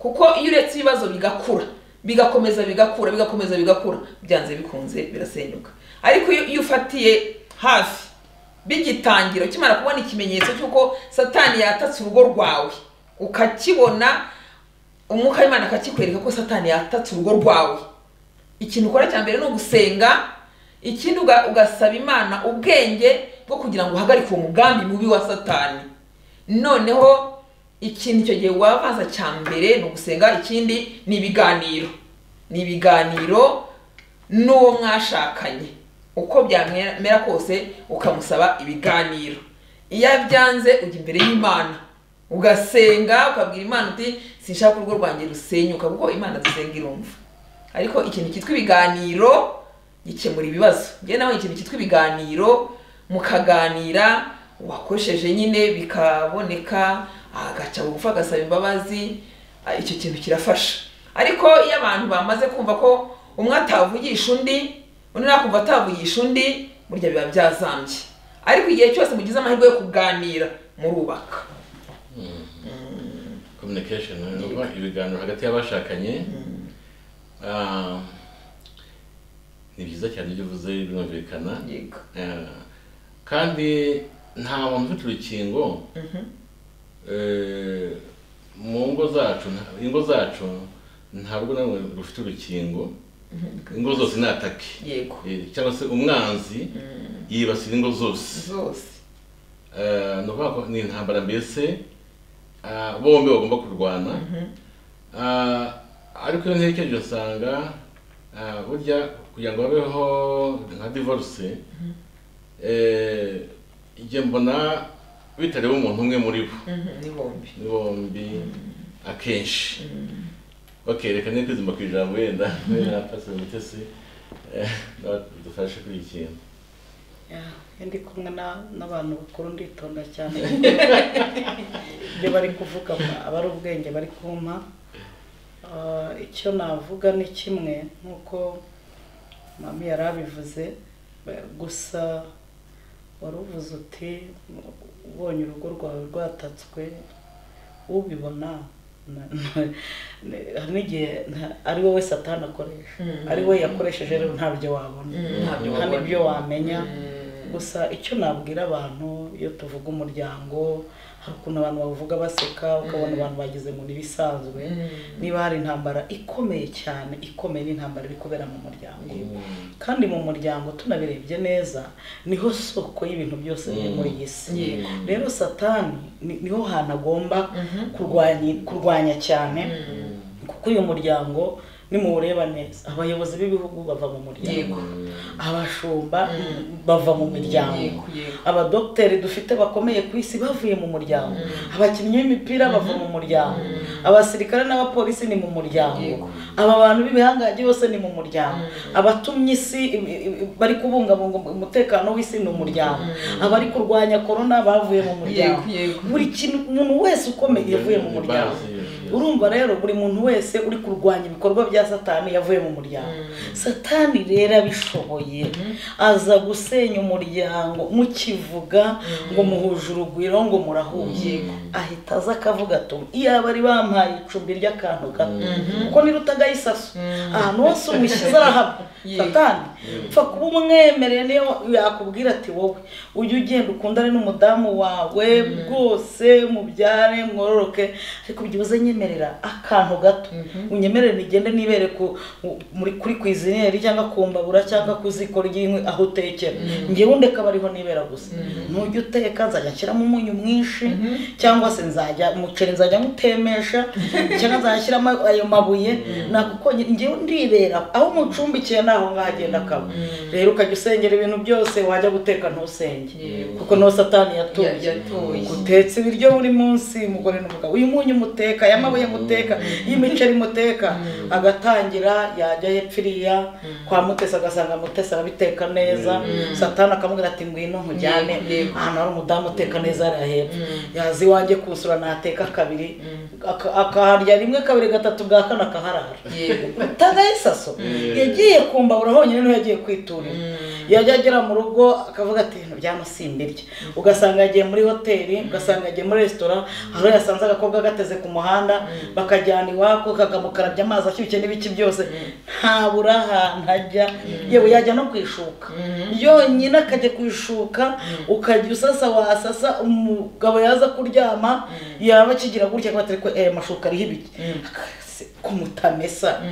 kuko iyo uretse ibibazo bigakura bigakomeza bigakura bigakomeza bigakura byanze bikunze birasenyuka ariko iyo iyo ufatiye hafi bigitangira ukimara kubona ikimenyetso cy'uko satani yatatse urugo rwawe ukakibona umwuka w'imana akakikwereka ko satani yatatse urugo rwawe ikintu ukora cya mbere ni ugusenga ikindi uga- ugasaba imana ubwenge bwo kugira ngo uhagarike uwo mugambi mubi wa satani noneho ikintu icyo gihe wabanza cya mbere ni ugusenga ikindi ni ibiganiro ni ibiganiro n'uwo mwashakanye uko byamera kose ukamusaba ibiganiro iyo byanze ujya imbere y'imana ugasenga ukabwira imana uti sinshaka urugo rwanjye rusenyuka kuko imana dusenga irumva ariko ikintu cyitwa ibiganiro gikemura ibibazo njyewe nawe ikintu cyitwa ibiganiro mukaganira wakoresheje nyine bikaboneka agaca bugufi agasaba imbabazi ah, icyo kintu kirafasha ariko iyo abantu bamaze kumva ko umwe atavugisha undi undi nakumva atavugisha undi burya biba byazambye ariko igihe cyose mugize amahirwe yo kuganira murubaka communication ni ukuvuga ibiganiro hagati y'abashakanye Ah, ni byiza cyane ibyo uvuze birumvikana yego Eh, kandi nta muntu ufite urukingo eh, mu ngo zacu nta- ingo zacu ntabwo nawe rufite urukingo ingo zose ni atake yego Eh, cyangwa se umwanzi yibasira ingo zose zose Eh, ni ukuvuga ko ni intambara mbese ah, bombi bagomba kurwana Ah, ariko iyo ntekereje usanga ah, burya kugira ngo habeho nka divorce eh, njye mbona bitareba umuntu umwe muri bo Mhm, ni bombi ni bombi akenshi bakerekana reka kwizima ku ijambo wenda wenda pasiteri mutesi eh, dufashe kuri iki kintu iyo ndi kumwe na- n'abantu bakuru nditonda cyane ibyo bari kuvuga ba- aba ari ubwenge bari kumpa Ah, icyo navuga ni kimwe nk'uko mami yari abivuze ba- gusa wari uvuze uti ubonye urugo rwawe rwatatswe ubibona na- na- hari n'igihe nta- ari wowe satani akoresha Mhm. ari we yakoresheje rero ntabyo wabona Mhm, ntabyo nta wabona. n'ibyo wamenya Mhm. gusa icyo nabwira abantu iyo tuvuga umuryango hari ukuntu abantu bavuga baseka ukabona abantu bageze mu bisanzwe niba hari intambara ikomeye cyane ikomeye n'intambara iri kubera mu muryango kandi mu muryango tunabirebye neza niho soko y'ibintu byose biri muri iyi si Yego. rero satani ni- niho hantu agomba kurwanya kurwanya cyane kuko uyu muryango nimureba neza abayobozi b'ibihugu bava mu muryango Yego. abashumba bava mu miryango Yego, yego. abadogiteri dufite bakomeye ku isi bavuye mu muryango abakinnyi b'imipira bava mu muryango abasirikare n'abapolisi ni mu muryango Yego. aba bantu b'ibihangange bose ni mu muryango abatumye isi i- i- i- bari kubungabunga umutekano w'isi ni umuryango abari kurwanya korona bavuye mu muryango Yego, yego. buri kintu umuntu wese ukomeye yavuye mu muryango urumva rero buri muntu wese uri kurwanya ibikorwa bya satani yavuye mu muryango satani rero abishoboye aza gusenya umuryango mukivuga ngo muhuje urugwiro ngo murahuye ahita aza akavuga atuma iyaba bari bampaye icumbi ry'akantu gato kuko nirutaga isaso ahantu hose umushyize arahaba Yego. satani pfa kuba umwemereye niyo yakubwira ati wowe ujye ugenda ukundane n'umudamu wawe rwose mubyare mwororoke ariko byibuze nyemerera akantu gato unyemerere nigende nibere ku mu- muri kuri kwizineri cyangwa ku mbabura cyangwa ku ziko ry'inkwi aho utekera ngewe ndeka bariho nibera gusa nujya uteka nzajya nshyiramo umunyu mwinshi cyangwa se nzajya umuceri nzajya nkutemesha cyangwa nzajya nshyiramo ayo mabuye ntabwo konyine ngewe ndibera aho umucumbikiye naho ngahagenda akaba rero ukajya usengera ibintu byose wajya guteka ntusenge Yego. kuko niho satani yatuye Ya- yatuye. utetse ibiryo buri munsi umugore n'umugabo uyu munyu muteka aya mabuye muteka y'imiceri muteka agatangira yajya yepfiriya kwa mutesi agasanga mutesi arabiteka neza satani akamubwira ati ngwino nkujyane Yego, yego. ahantu hari umudamu uteka neza hariya hepfo yaza iwanjye kusura nateka kabiri aka- akaharya rimwe kabiri gatatu bwa kane akaharara Yego. utagaye isaso yagiye ku mbabura honyine niho yagiye kwiturira yajya agera mu rugo akavuga ati ibintu byamusimbirye ugasanga yagiye muri hoteli ugasanga yagiye muri resitora aho yasanze agakobwa gateze ku muhanda bakajyana iwako kakamukarabya amazi ashyushye n'ibiki byose ntabura ahantu ajya yewe yajya no kwishuka yonyine akajya kwishuka ukajya usasa wasasa umugabo yaza kuryama yaba akigira gutya akaba atari ko aya mashuka ariho ibiki Akase- kumutamesa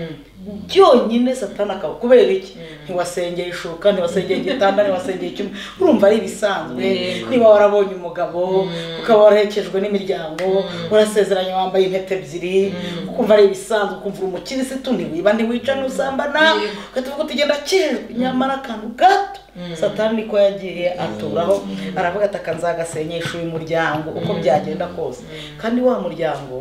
byonyine satana akaba kubera iki ntiwasengeye ishuka ntiwasengeye igitanda ntiwasengeye icyuma urumva ari ibisanzwe niba warabonye umugabo ukaba warahekejwe n'imiryango warasezeranye wambaye impeta ebyiri ukumva ari ibisanzwe ukumva uri umukirisitu ntiwiba ntiwica ntusambana ugahita uvuga uti genda kijwe nyamara akantu gato satani niko yagiye aturaho aravuga ati aka nzagasenyesha uyu muryango uko byagenda kose kandi wa muryango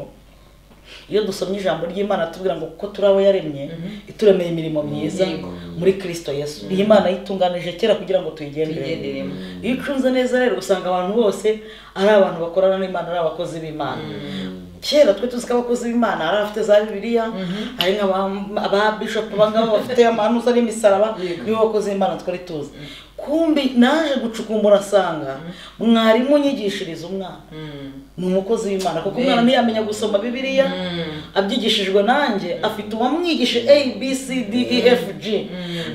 iyo dusomye ijambo ry'imana tubwira ngo kuko turi abo yaremye ituremeye imirimo myiza muri kirisito yesu iyi mana yitunganije kera kugira ngo tuyigenderemo Tuyigenderemo. iyo ucunze neza rero usanga abantu bose ari abantu bakorana n'imana ari abakozi b'imana kera twe tuzi ko abakozi b'imana ari abafite za bibiliya hari nk'aba bishopu bangaba bafite amanuza n'imisaraba nibo bakozi b'imana twari tuzi kumbi naje gucukumbura asanga mwarimu unyigishiriza umwana ni umukozi w'imana kuko umwana ntiyamenya gusoma bibiliya abyigishijwe nanjye afite uwamwigishe a b c d e f g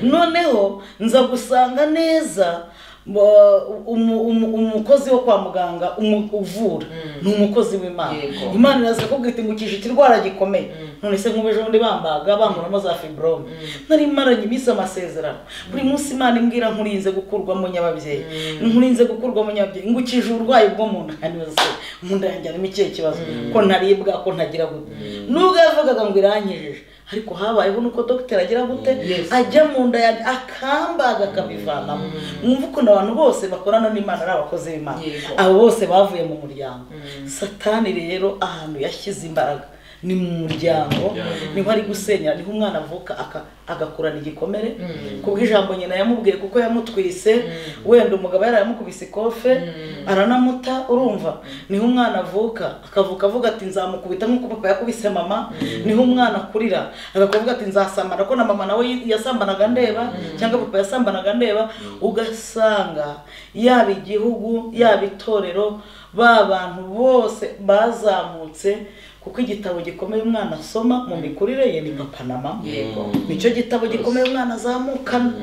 noneho nza gusanga neza mba- umu- umu- umukozi wo kwa muganga umu- uvura ni umukozi w'imana Yego. imana iraza kuko itingukisha ikirwara gikomeye none se nk'ubu ejo bundi bambaga bankuramo za fibrome nari maranye iminsi amasezerano buri munsi imana imbwira nkurinze gukurwamo nyababyeyi nkurinze gukurwamo nyababyeyi ngukije uburwayi bwo mu nda kandi se mu nda yanjye harimo ikihe kibazo ko ntaribwa ko ntagira gute nubwo yavugaga ngo irankijije ariko habayeho nuko dogiteri agira gute Yes. ajya mu nda yanjye akambaga akabivanamo mwumva ukuntu abantu bose bakorana n'imana ari abakozi b'imana Yego. abo bose bavuye mu muryango satani rero ahantu yashyize imbaraga ni mu muryango Muryango. niho ari gusenya niho umwana avuka aka- agakurana igikomere kubwo ijambo nyina yamubwiye kuko yamutwise wenda umugabo yari yaramukubise ikofe aranamuta urumva niho umwana avuka akavuka avuga ati nzamukubita nk'uko papa yakubise mama niho umwana akurira akavuga ati nzasamana ko na mama nawe yasambanaga ndeba cyangwa papa yasambanaga ndeba ugasanga yaba igihugu yaba itorero ba bantu bose bazamutse kuko igitabo gikomeye umwana asoma mu mikurire ye ni papa na mama Yego. nicyo gitabo gikomeye umwana azamukana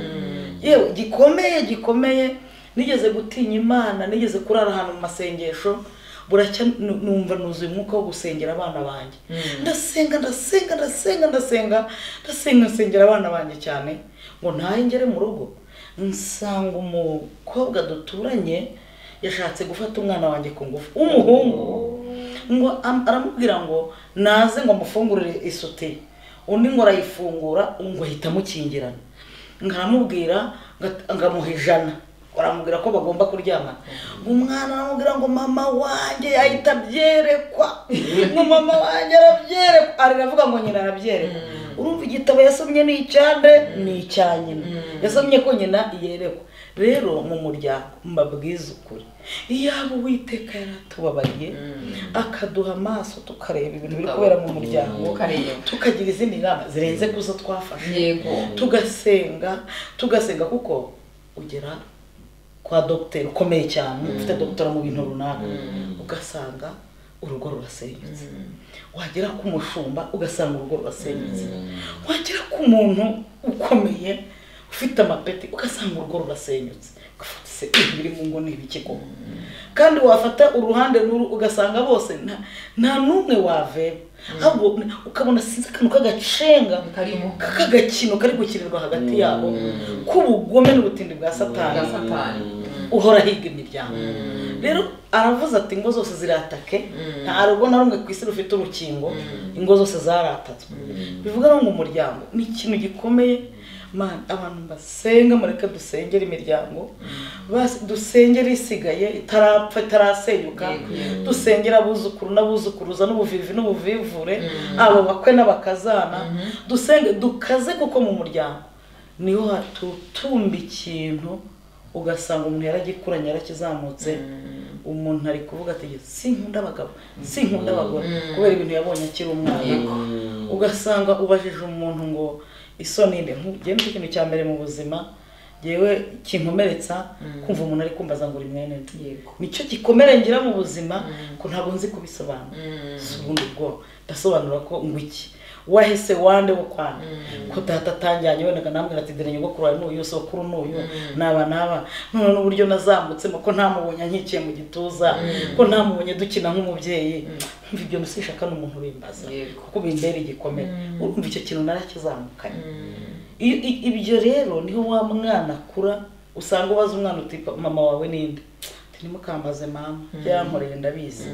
yewe gikomeye gikomeye nigeze gutinya imana nigeze kurara ahantu mu masengesho buracya nu- numva nuzuye umwuka wo gusengera abana banjye ndasenga ndasenga ndasenga ndasenga ndasenga nsengera abana banjye cyane ngo ntahe ngere mu rugo nsanga umukobwa duturanye yashatse gufata umwana wanjye ku ngufu w'umuhungu ngo am- aramubwira ngo naze ngo amufungurire isutiye undi ngo arayifungura ngo ahita amukingirana nkaramubwira ngamuha ijana baramubwira ko bagomba kuryamana umwana aramubwira ngo mama wanjye ahita abyerekwa ngo mama wanjye arabyerekwa aravuga ngo nyina arabyerekwa urumva igitabo yasomye ni icyande ni icya nyina yasomye ko nyina yerekwa rero mu muryango mbabwize ukuri iyaba uwiteka yaratubabariye akaduha amaso tukareba ibintu biri kubera mu muryango tukagira izindi nama zirenze ku zo twafashe tugasenga tugasenga kuko ugera kwa dogiteri ukomeye cyane ufite dogitora mu bintu runaka ugasanga urugo rurasenyutse wagera ku mushumba ugasanga urugo rurasenyutse wagera ku muntu ukomeye ufite amapeti ugasanga urugo rurasenyutse ugafata ibiri mu ngo ni ibikiko kandi wafata uruhande ruru ugasanga bose nta n'umwe waveba ahubwo ukabona sinzi akantu k'agacenga k'agakino kari gukinirwa hagati yabo k'ubugome n'ubutindi bwa satani uhora higa imiryango rero aravuze ati ingo zose ziratake nta rugo na rumwe ku isi rufite urukingo ingo zose zaratatswe bivuga ngo umuryango ni ikintu gikomeye mani abantu basenga mureke dusengera imiryango dusengera isigaye itarapfa itarasenyuka dusengera abuzukuru n'abuzukuruza n'ubuvivi n'ubuvivure abo bakwe n'abakazana dusenge dukaze kuko mu muryango niho hatutumba ikintu ugasanga umuntu yaragikuranye yarakizamutse umuntu ari kuvuga ati sinkunda abagabo sinkunda abagore kubera ibintu yabonye akiri umwana ugasanga ubajije umuntu ngo isoni mbi nk'ugiye mu kintu cya mbere mu buzima yewe kinkomeretsa kumva umuntu ari kumbaza ngo uri mwene nicyo gikomere ngira mu buzima ko ntabwo nzi kubisobanura si ubundi bwoko ndasobanura ko ngo iki wahese wande wo kwana ko data atangiranye wenda namwe ati dore nyogokuru wawe n'uyu sokuru n'uyu naba naba none n'uburyo nazamutsemo ko ntamubonye nkikiye mu gituza ko ntamubonye dukina nk'umubyeyi mva ibyo nusishaka n'umuntu bimbaza kuko bimbera igikomere urumva icyo kintu narakizamukanye ibyo rero niho wa mwana akura usanga ubaza umwana uti mama wawe ninde ntimukambaze mama byarankoreye ndabizi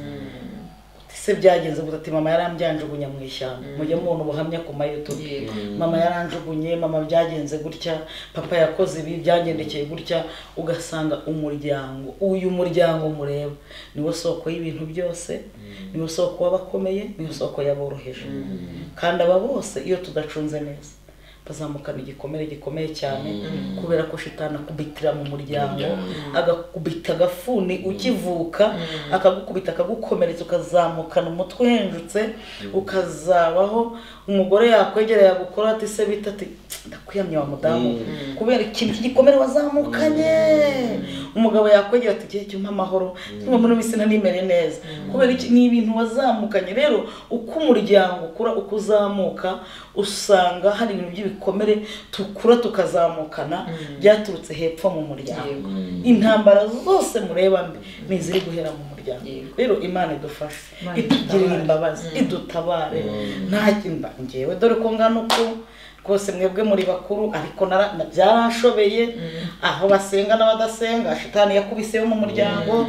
se byagenze gusa ati mama yarambyanjugunya mu ishyamba mujye mubona ubuhamya ku mayutube mama yaranjugunye mama byagenze gutya papa yakoze ibi byagendekeye gutya ugasanga umuryango uyu muryango mureba niwo soko y'ibintu byose niwo soko w'abakomeye niwo soko yaboroheje kandi aba bose iyo tudacunze neza bazamukana igikomere gikomeye cyane kubera ko shitana akubitira mu muryango agakubita agafuni ukivuka akagukubita akagukomeretsa ukazamukana umutwe uhenjutse ukazabaho umugore yakwegereye agukora ati se bita ati ndakuyamye wa mudamu kubera ikintu cy'igikomere wazamukanye umugabo yakwegera ati igihe cyumpa amahoro cyumva muri minsi nanimere neza kubera iki ni ibintu wazamukanye rero uko umuryango ukura uko uzamuka usanga hari ibintu by'ibikomere tukura tukazamukana byaturutse hepfo mu muryango intambara zose mureba mbi ni iziri guhera mu muryango rero imana idufashe itugirira imbabazi idutabare nta kimba ngewe dore ko ngana uko rwose mwebwe muri bakuru ariko byarashobeye aho basenga n'abadasenga shitani yakubiseyo mu muryango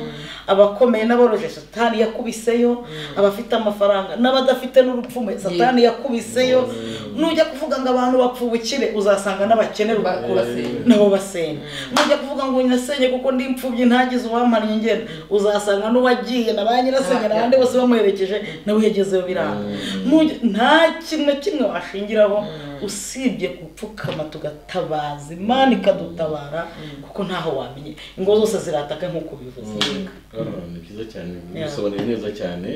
abakomeye n'aboroje satani yakubiseyo abafite amafaranga n'abadafite n'urupfumu satani yakubiseyo nujya kuvuga ngo abantu bapfa ubukire uzasanga n'abakene nabo basenga nujya kuvuga ngo nyirasenye kuko ndi imfubyi ntagize uwamariye ingendo uzasanga n'uwagiye na ba nyirasenge n'abandi bose bamuherekeje nawe yagezeyo biranga nta kintu na kimwe washingiraho usibye gupfukama tugatabaza imana ikadutabara kuko ntaho wamenye ingo zose zirataka nk'uko bivuze ni byiza cyane bisobanuye neza cyane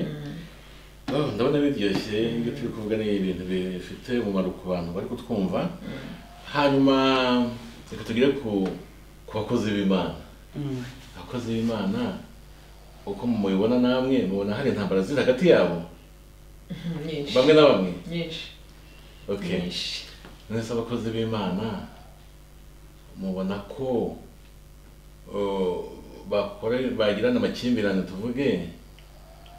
ndabona biryoshye ibyo turi kuvuga ni ibintu bifite umumaro ku bantu bari kutwumva hanyuma reka tugere ku bakozi b'imana abakozi b'imana uko mubibona namwe mubona hari intambara ziri hagati yabo bamwe na bamwe mwese abakozi b'imana mubona ko bagirana amakimbirane tuvuge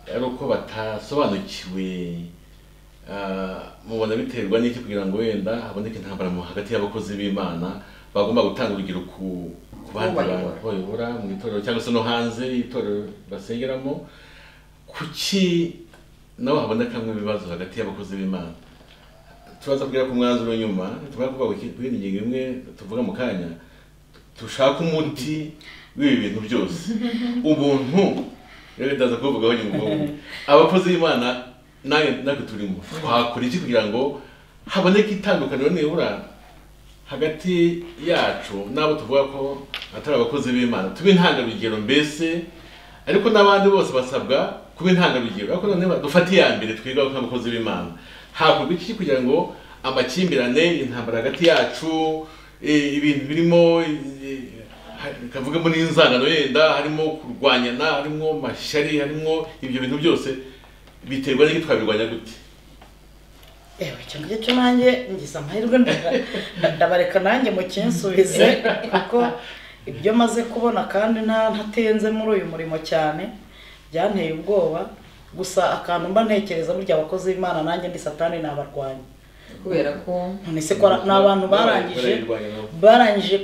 ari uko batasobanukiwe mubona biterwa n'iki kugira ngo wenda haboneke intambara hagati y'abakozi b'imana bagomba gutanga urugero ku bandi bantu bayobora mu itorero cyangwa se no hanze y'itorero basengeramo kuki nawe habonekamo ibibazo hagati y'abakozi b'imana tubaza kugera ku mwanzuro nyuma tumara kuvuga ku yindi ngingo imwe tuvuga mu kanya dushaka umuti w'ibi bintu byose ubuntu rero ndaza kubivugaho nyuma ubuntu abakozi b'imana nawe natwe turimo twakora iki kugira ngo haboneke itandukaniro nibura hagati yacu n'abo tuvuga ko atari abakozi b'imana tube intangarugero mbese ariko n'abandi bose basabwa kuba intangarugero ariko noneho dufate iya mbere twigaho nk'abakozi b'imana hakorwa iki kugira ngo amakimbirane intambara hagati yacu ibintu birimo kavugamo n'inzangano yenda harimo kurwanyana harimo mashyari harimo ibyo bintu byose biterwa n'iki twabirwanya gute yewe icyo ngicyo nanjye ngize amahirwe ndabareka nanjye mu kinsubize kuko ibyo maze kubona kandi ntatenze muri uyu murimo cyane byanteye ubwoba gusa akantu mba ntekereza burya abakozi b'imana nanjye ni satani ni abarwanyi kubera ko none se ko ni abantu barangije barangije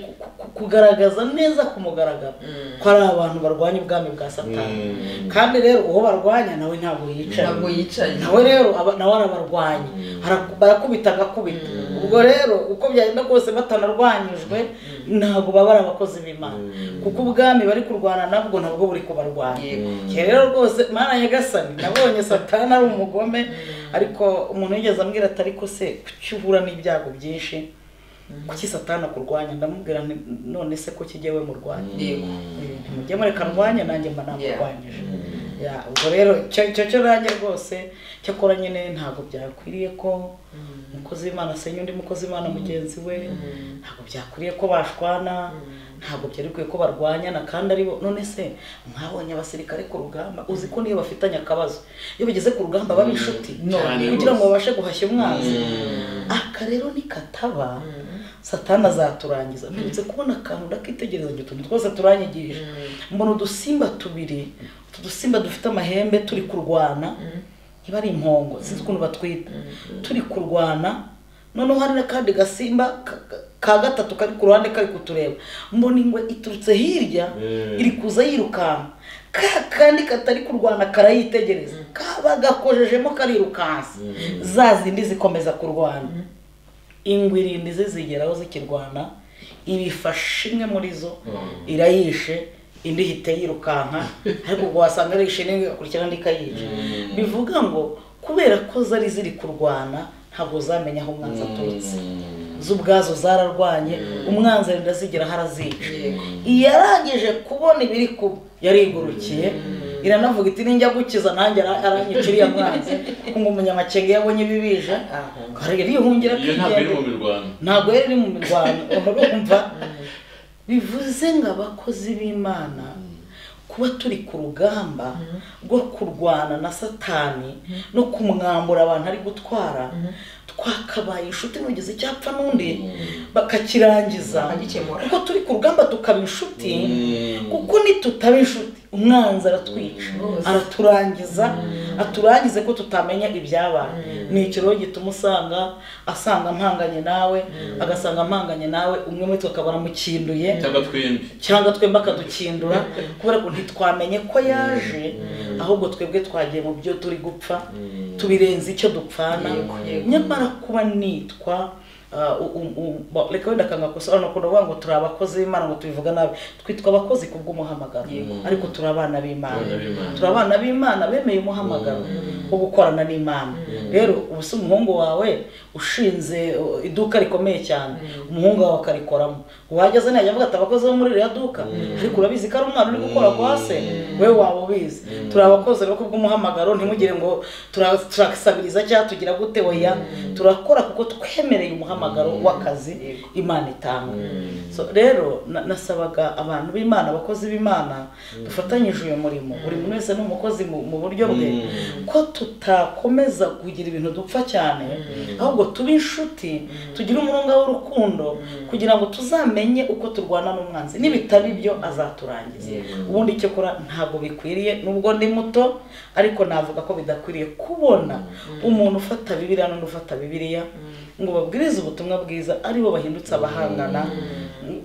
kugaragaza neza ku mugaragaro ko ari abantu barwanya ubwami bwa satani kandi rero uwo barwanya nawe ntabwo yicaye ntabwo yicaye nawe rero aba- nawe arabarwanya Haraku- barakubita agakubita ubwo rero uko byagenda kose batanarwanyijwe ntabwo baba ari abakozi b'imana kuko ubwami bari kurwana nabwo nabwo buri kubarwanya Yego. Njye rero rwose mana nyagasani nabonye satana ari umugome ariko umuntu yigeze ambwira ati ariko se kuki uhura n'ibyago byinshi kuki satana kurwanya ndamubwira nti none se ko kijye we murwanya yego ntimujye mureka ndwanya nanjye mba namurwanyije ya ubwo rero icyo icyo cyo nanjye rwose cyakora nyine ntabwo byakwiriye ko umukozi w'imana asenya undi mukozi w'imana mugenzi we ntabwo byakwiriye ko bashwana ntabwo byari bikwiye ko barwanyana kandi ari bo none se mwabonye abasirikare ku rugamba uzi ko niyo bafitanye akabazo iyo bigeze ku rugamba baba inshuti Cyane kugira ngo rwose. babashe guhashya umwanzi aka rero nikataba satana azaturangiza mperutse kubona akantu ndakitegereza ngo utuntu twose turanyigije mbona udusimba tubiri utu dusimba dufite amahembe turi kurwana niba ari impongo sinzi ukuntu batwita turi kurwana noneho hari n'akandi gasimba ka- ka- ka gatatu kari ku ruhande kari kutureba mbona ingwe iturutse hirya Mm. iri kuza yirukanka ka kandi katari kurwana karayitegereza kaba gakojejemo karirukansa za zindi zikomeza kurwana ingwe irindwi ze zigeraho zikirwana ibifashe imwe muri zo irayishe indi ihita yirukanka ariko ubwo wasanga arishe n'ingwe igakurikira indi ikayica bivuga ngo kubera ko zari ziri kurwana ntabwo zamenya aho umwanzi aturutse zo ubwazo zararwanye umwanzi arenda zigera harazica yego yarangije kubona ibiri kuba yarigurukiye iranavuga iti ninjya gukiza nanjye ara- aranyica iriya mwanzi ngo umunyamakenga iyo abonye bibije aho kare yihungira iyo ntabwo iri mu kwigendera mirwano ntabwo yari iri mu mirwano urumva bivuze ngo abakozi b'imana kuba turi ku rugamba rwo kurwana na satani no kumwambura abantu ari gutwara twakabaye inshuti n'ugeze icyapfa n'undi bakakirangiza Bakagikemura. kuko turi ku rugamba tukaba inshuti kuko nitutaba inshuti umwanzi aratwica Rwose. araturangiza aturangize ko tutamenya ibyabaye ni icyo rero gituma usanga asanga mpanganye nawe agasanga mpanganye nawe umwe muri twe akaba aramukinduye cyangwa twembi cyangwa twembi akadukindura kubera ko ntitwamenye ko yaje ahubwo twebwe twagiye mu byo turi gupfa tubirenze icyo dupfana Yego, yego. nyamara kuba nitwa ah, u- u- u- ba- reka wenda akangakosobanura ukuntu bavuga ngo turi abakozi b'imana ngo tubivuga nabi twitwa abakozi ku bw'umuhamagaro ariko turi abana b'imana Abana b'Imana. turi abana b'imana bemeye umuhamagaro wo gukorana n'imana rero ubu si umuhungu wawe ushinze uh, iduka rikomeye cyane umuhungu wawe akarikoramo wageze ntiyajya avuga ati abakozi bo muri iriya duka ariko urabizi ko ari umwana uri gukora kwa se wewe waba ubizi turi abakozi rero ku bw'umuhamagaro ntimugire ngo tura- turasabiriza cyangwa tugira gute oya turakora kuko twemereye umuhamagaro w'akazi imana itanga So, rero na- nasabaga abantu b'imana abakozi b'imana dufatanyije uyu murimo buri muntu wese ni umukozi mu mu buryo bwe ko tutakomeza kugira ibintu dupfa cyane ahubwo tube inshuti tugire umurunga w'urukundo kugira ngo tuzamenye uko turwana n'umwanzi nibitaba ibyo azaturangiza ubundi icyo kora ntabwo bikwiriye nubwo ndi muto ariko navuga ko bidakwiriye kubona umuntu ufata bibiriya n'undi ufata bibiriya ngo babwirize ubutumwa bwiza aribo bahindutse abahangana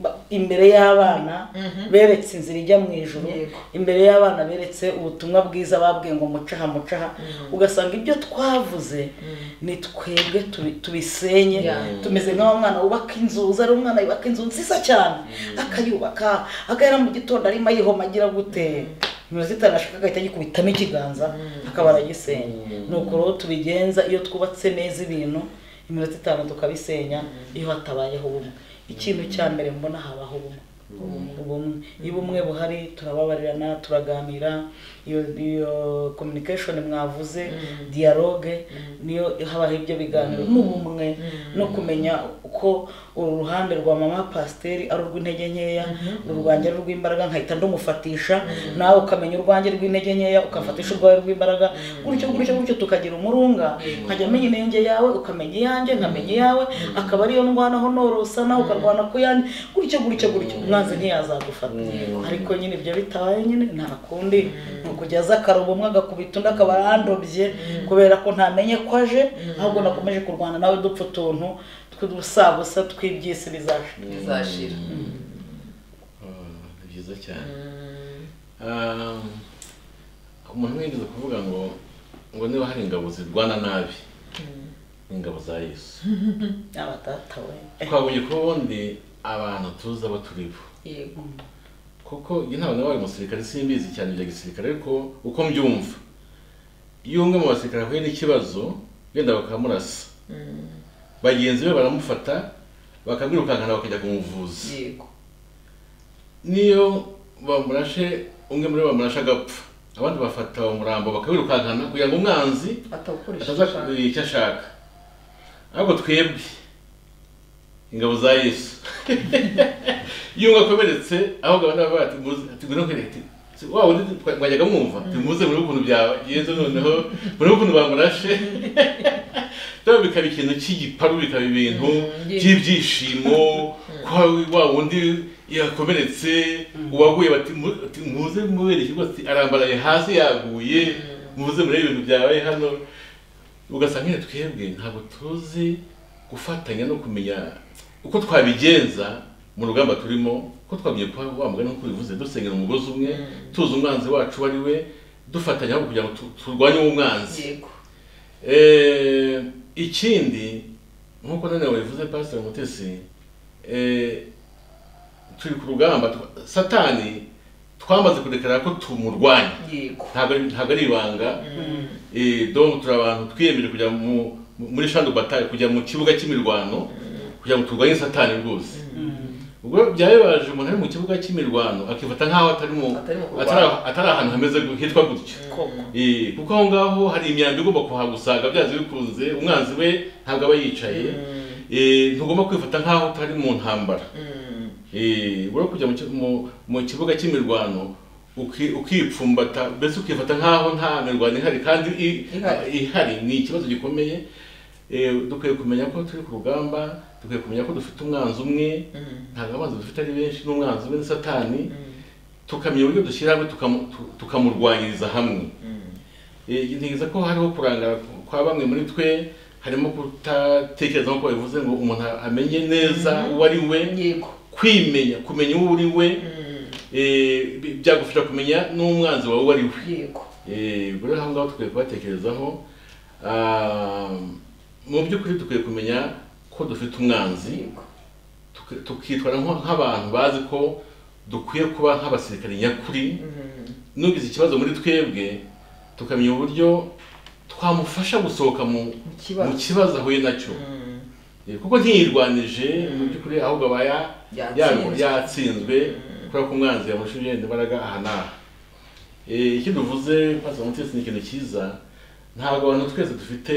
ba- imbere y'abana beretse inzira ijya mu ijoro Yego. imbere y'abana beretse ubutumwa bwiza babwiye ngo mucaha mucaha ugasanga ibyo twavuze ni twebwe tubi- tubisenye Yeah. tumeze nk'aho umwana wubaka inzu uza ari umwana yubaka inzu nziza cyane akayubaka agahera mu gitondo arimo ayihoma agira gute niba zitarashaka agahita agikubitamo ikiganza akaba aragisenya ni uko rero tubigenza iyo twubatse neza ibintu iminota itanu tukabisenya iyo hatabayeho ubumwe ikintu cya mbere mbona habaho ubumwe ubumwe iyo ubumwe buhari turababarirana turaganira iyo iyo communication mwavuze dialogue niyo habaho ibyo biganiro n'ubumwe no kumenya uko uruhande rwa mama pasiteri ari urw'intege nkeya urwanjye ari urw'imbaraga nkahita ndumufatisha nawe ukamenya urwanjye rw'intege nkeya ukafatisha urwawe rw'imbaraga gutyo gutyo gutyo tukagira umurunga nkajya menya inenge yawe ukamenya iyanjye nkamenya iyawe akaba ariyo ndwanaho norosa nawe ukarwana ku yanjye gutyo gutyo gutyo umwanzi ntiyazagufata ariko nyine ibyo bitabaye nyine nta kundi ni ukujya aza akaroba umwe agakubita undi akaba yandobye kubera ko ntamenye ko aje ahubwo nakomeje kurwana nawe dupfa utuntu tw'udusabusa tw'iby'isi bizacu bizashira Ah, ni byiza cyane Ah, umuntu yigeze kuvuga ngo ngo niba hari ingabo zirwana nabi ni ingabo za yesu abatata we twabonye ko ubundi abantu tuzi abo turi bo yego kuko iyi ntabwo nabaye umusirikare simbizi cyane ibya gisirikare ariko uko mbyumva iyo umwe mu basirikare ahuye n'ikibazo wenda bakamurasa bagenzi be baramufata bakamwirukankana bakajya kumuvuza yego niyo bamurashe umwe muri bo bamurashe agapfa abandi bafata uwo murambo bakawirukankana kugira ngo umwanzi atawukoresha ataza ashaka. kugira icyo ashaka ahubwo twebwe ingabo za yesu iyo umwe akomeretse ahubwo abandi baba tugura kwereka waba undi twajyaga mwumva tumuze muri ukuntu byagenze noneho muri ukuntu bamurashe rero bikaba ikintu cy'igiparu bikaba ibintu Mhm. by'ibyishimo kwa wa wundi yakomeretse uwaguye bati mu- ati, muze mubereke rwose arambaraye hasi yaguye muze murebe ibintu byabaye hano ugasanga nyine twebwe ntabwo tuzi gufatanya no kumenya uko twabigenza mu rugamba turimo ko twamenye kuba wa mugani nk'uko bivuze dusengera umugozi umwe tuzi umwanzi wacu uwo ari we dufatanya ahubwo kugira ngo tu- turwanye uwo mwanzi yego Eh, ikindi nk'uko none wabivuze pasiteri mutesi eh, turi ku rugamba twa- satani twamaze kurekera ko tumurwanya yego ntabwo ari- ntabwo ari ibanga Eh, donc turi abantu twiyemeje kujya mu- mu- muri shandu batari kujya mu kibuga cy'imirwano kugira ngo turwanye satani rwose ubwo byabibaje umuntu ari mu kibuga cy'imirwano akifata nk'aho atari mu Atari mu kurwana. atari- atari ahantu hameze gu- hitwa gutyo koko Eh, kuko aho ngaho hari imyambi igomba kuhagusaga byanze bikunze umwanzi we ntabwo aba yicaye Eh, ntugomba kwifata nk'aho utari mu ntambara Eh, ubura kujya mu ki- mu- mu kibuga cy'imirwano uki- ukipfumbata mbese ukifata nk'aho nta mirwano ihari kandi i- Ihari. ihari ni ikibazo gikomeye Eh, dukwiye kumenya ko turi ku rugamba dukwiye kumenya ko dufite umwanzi umwe ntabwo abanzi dufite ari benshi n'umwanzi umwe ni satani tukamenya uburyo dushyira hamwe tukamu- tu- tukamurwanyiriza hamwe Eh, ntekereza ko hariho kurangara kwa bamwe muri twe harimo kutatekereza nk'uko bivuze ngo umuntu amenye neza uwo ari we yego kwimenya kumenya uwo uri we Mm. eh, bi- byagufasha kumenya n'umwanzi wawe uwo ari we yego Eh, ubwo rero aho ngaho dukwiye kubatekerezaho Ah, mu by'ukuri dukwiye kumenya ko dufite umwanzi yego tuki- tukitwara nko- nk'abantu bazi ko dukwiye kuba nk'abasirikari nyakuri Mm. n'ugize ikibazo muri twebwe tukamenya uburyo twamufasha gusohoka mu mu mu kibazo kibazo ahuye nacyo Mm. Eh, kuko ntiyirwanije mu by'ukuri ahubwo aba ya- yago- Yatsinzwe. yatsinzwe kubera ko umwanzi yamurusha ibigenda imbaraga aha n'aha Eh, icyo duvuze maze umutesi ni ikintu cyiza ntabwo abantu twese dufite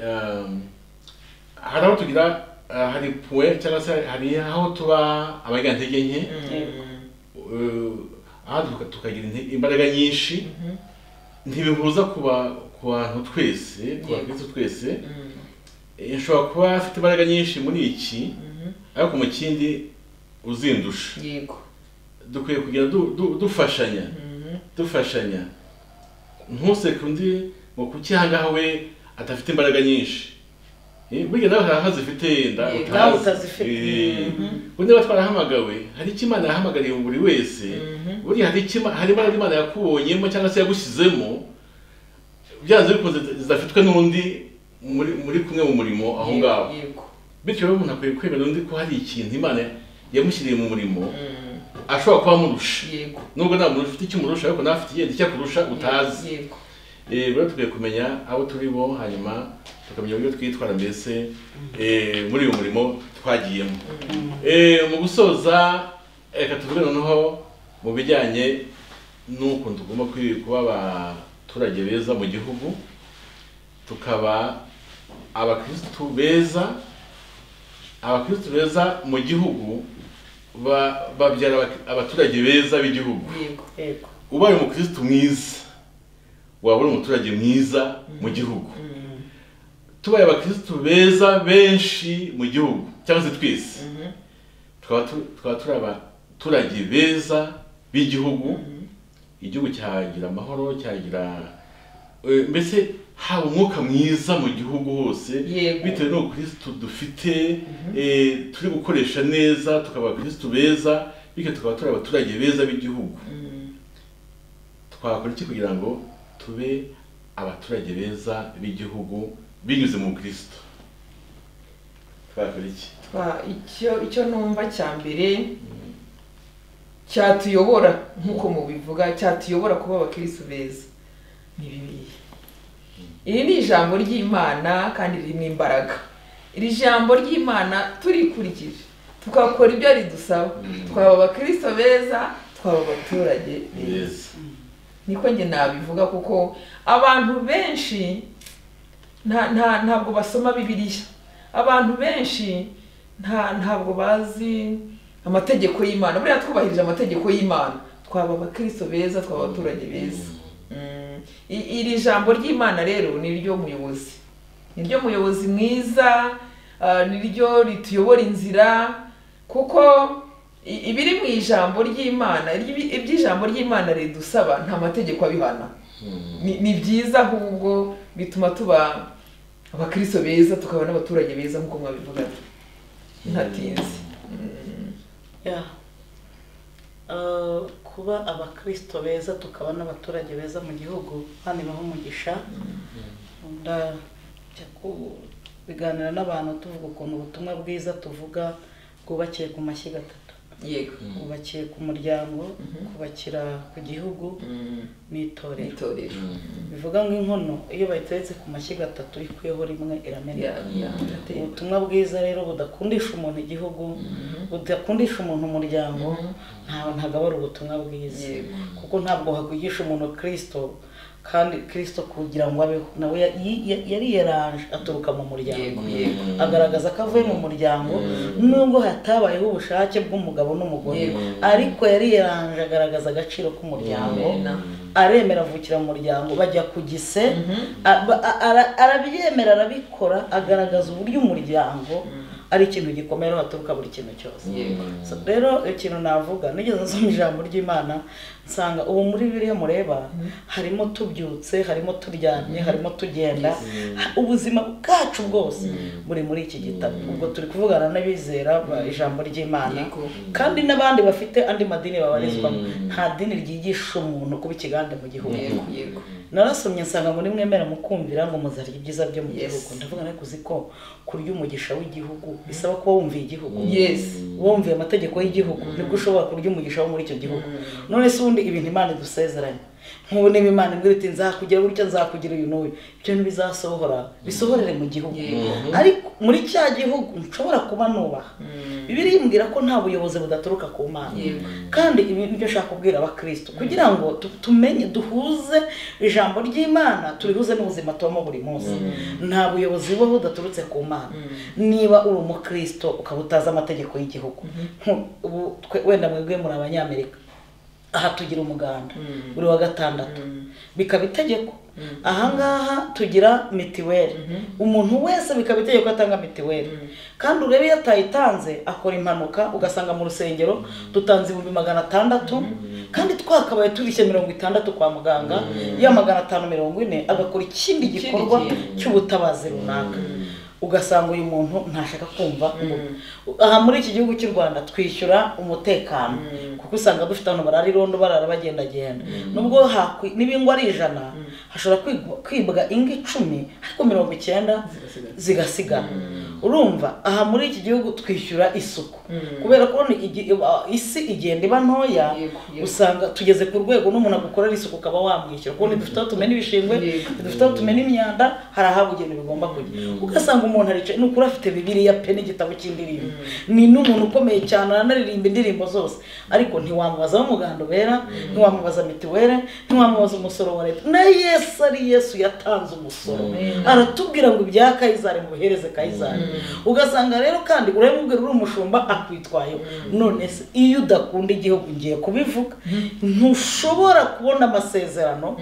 um, hari aho tugira ah, hari puwe cyangwa se hari aho tuba abagantege nke Mm. eh, aha tuka- tukagira inte- imbaraga nyinshi ntibihuza ku ba- ku bantu twese ku Yego. bakristo twese Mm. Eh, nshobora kuba afite imbaraga nyinshi muri iki Mhm. ariko mu kindi uzindusha yego dukwiye kugira du- du- dufashanya Mhm. dufashanya ntuseke undi ngo kuki ahangaha we adafite imbaraga nyinshi Eh, burya nawe hari aho zifite yenda Yego. Nawe utazifite. undi niba twarahamagawe hari icyo imana yahamagariye buri wese Mhm. burya hari icyo Ima- hari imbaraga imana yakubonyemo cyangwa se yagushyizemo byanze bikunze zidafitwe n'undi muri muri kumwe mu murimo aho ngaho yego bityo rero umuntu akwiye kwemera undi ko hari ikintu imana yamushyiriye mu murimo ashobora kuba amurusha yego nubwo nta muntu ufite icyo umurusha ariko nawe afite igenda icyo akurusha utazi yego Eh, rero dukwiye kumenya abo turi bo hanyuma tukamenya uburyo twitwara mbese eh, muri uyu murimo twagiyemo Eh, mu gusoza reka tuvuge noneho mu bijyanye n'ukuntu tugomba kwi- kuba abaturage beza mu gihugu tukaba abakirisitu beza abakirisitu beza mu gihugu ba- babyara abak- abaturage beza b'igihugu yego yego ubaye umukirisitu mwiza waba uri umuturage mwiza mu gihugu tubaye abakirisitu beza benshi mu gihugu cyangwa se twese Mhm. tukaba tu- tukaba turi abaturage beza b'igihugu igihugu cyagira amahoro cyagira eh, mbese haba umwuka mwiza mu gihugu hose Yego. bitewe n'ubukirisitu dufite eh, turi gukoresha neza tukaba abakirisitu beza bityo tukaba turi abaturage beza b'igihugu Mhm. twakora iki kugira ngo tube abaturage beza b'igihugu binyuze mu kirisito twakora iki Twa- icyo icyo numva cya mbere cyatuyobora nk'uko mubivuga cyatuyobora kuba abakirisitu beza ni bibiliya iri ni ijambo ry'imana kandi ririmo imbaraga iri jambo ry'imana turikurikije tukakora ibyo ridusaba twaba abakirisitu beza twaba abaturage beza beza niko njye nabivuga kuko abantu benshi nta nta ntabwo basoma bibiliya abantu benshi nta ntabwo bazi amategeko y'imana buriya twubahirije amategeko y'imana twaba abakristo beza twaba abaturage beza Mm. I- iri jambo ry'imana rero ni iryo muyobozi ni ryo muyobozi mwiza ah, ni ryo rituyobora inzira kuko i- ibiri mu ijambo ry'imana iry'ibi- iby'ijambo ry'imana ridusaba nta mategeko abihana ni ni byiza ahubwo bituma tuba abakristo beza tukaba n'abaturage beza nk'uko mwabivuga ntatinze ya Eh, kuba abakristo beza tukaba n'abaturage beza mu gihugu kandi baha umugisha ndajya kubiganira n'abantu tuvuga ukuntu ubutumwa bwiza tuvuga bwubakiye ku mashyiga atatu yego bwubakiye ku muryango kubakira ku gihugu n'itorero itorero bivuga nk'inkono iyo bayiteretse ku mashyiga atatu ikuyeho rimwe irameneka Ya- ya- irateye. ubutumwa bwiza rero budakundisha umuntu igihugu budakundisha umuntu umuryango ntawe ntabwo aba ari ubutumwa bwiza Yego. kuko ntabwo hakugisha umuntu kirisito kandi kirisito kugira ngo abeho nawe ya- yi- ya- yari yaranje aturuka mu muryango yego yego agaragaza ko avuye mu muryango nubwo hatabayeho ubushake bw'umugabo n'umugore Yego. ariko yari yaranje agaragaza agaciro k'umuryango Amena. aremera avukira mu muryango bajya ku gise a- ba- a- ara- arabyemera arabikora agaragaza uburyo umuryango ari ikintu gikomeye aho haturuka buri kintu cyose yego So, rero ikintu navuga nigeze nsoma ijambo ry'imana nsanga ubu muri biriya mureba harimo tubyutse harimo turyamye harimo tugenda ha- ubuzima bwacu bwose buri muri iki gitabo ubwo turi kuvugana n'abizera ba- ijambo ry'imana Yego. kandi n'abandi bafite andi madini babarizwamo nta dini ryigisha umuntu kuba ikigande mu gihugu yego yego narasomye nsanga muri mwemera mukumvira ngo muzarya ibyiza byo mu Yes. gihugu ndavuga ariko uzi ko kurya umugisha w'igihugu bisaba kuba wumviye igihugu yes wumviye amategeko y'igihugu nibwo ushobora kurya umugisha wo muri icyo gihugu none se ubundi ibintu imana idusezeranye nk'ubu niba imana imbwira iti nzakugira gutya nzakugira uyu n'uyu ibyo ntibizasohora bisohorere mu gihugu Yego. ariko muri cya gihugu nshobora kuba nubaha bibiri yimbwira ko nta buyobozi budaturuka ku mana Yego. kandi ibi nibyo nshaka kubwira abakristo kugira ngo tu- tumenye duhuze ijambo ry'imana turihuze n'ubuzima tubamo buri munsi nta buyobozi bubaho budaturutse ku mana niba uri umukristo ukaba utazi amategeko y'igihugu Nku- ubu twe- wenda mwebwe muri abanyamerika aha tugira umuganda buri wa gatandatu bikaba itegeko ahangaha tugira mitiweli umuntu wese bikaba itegeko ko atanga mitiweli kandi urebe iyo atayitanze akora impanuka ugasanga mu rusengero dutanze ibihumbi magana atandatu kandi twakabaye turishye mirongo itandatu kwa muganga ya magana atanu mirongo ine agakora ikindi Ikindi gikorwa kintu. cy'ubutabazi runaka ugasanga uyu muntu ntashaka kumva ngo aha muri iki gihugu cy'u rwanda twishyura umutekano kuko usanga dufite abantu barara irondo barara bagendagenda nubwo hakwi- niba ingwa ari ijana hashobora kwigwa- kwibwa ingo icumi ariko mirongo icyenda zigasigara urumva aha muri iki gihugu twishyura isuku kubera ko igi- uh, isi igenda iba ntoya Yego, yego. usanga tugeze ku rwego n'umuntu agukorera isuku ukaba wamwishyura kuko ntidufite aho tumena ibishingwe Yego. ntidufite aho tumena imyanda hari ahabugenewe bigomba kujya ugasanga umuntu aricaye ni ukuri afite bibiriya pe n'igitabo cy'indirimbo ni n'umuntu ukomeye cyane aranaririmba indirimbo zose ariko ntiwamubaza aho umuganda ubera ntiwamubaza mituweli ntiwamubaza umusoro wa leta na yesu ari yesu yatanze umusoro Amen. aratubwira ngo ibya kayizari mubihereze kayizari ugasanga rero kandi urabimubwira uri umushumba akwitwayeho none se iyo udakunda igihugu ngiye kubivuga ntushobora kubona amasezerano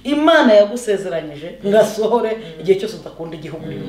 imana yagusezeranyije ngo asohore igihe cyose udakunda igihugu urimo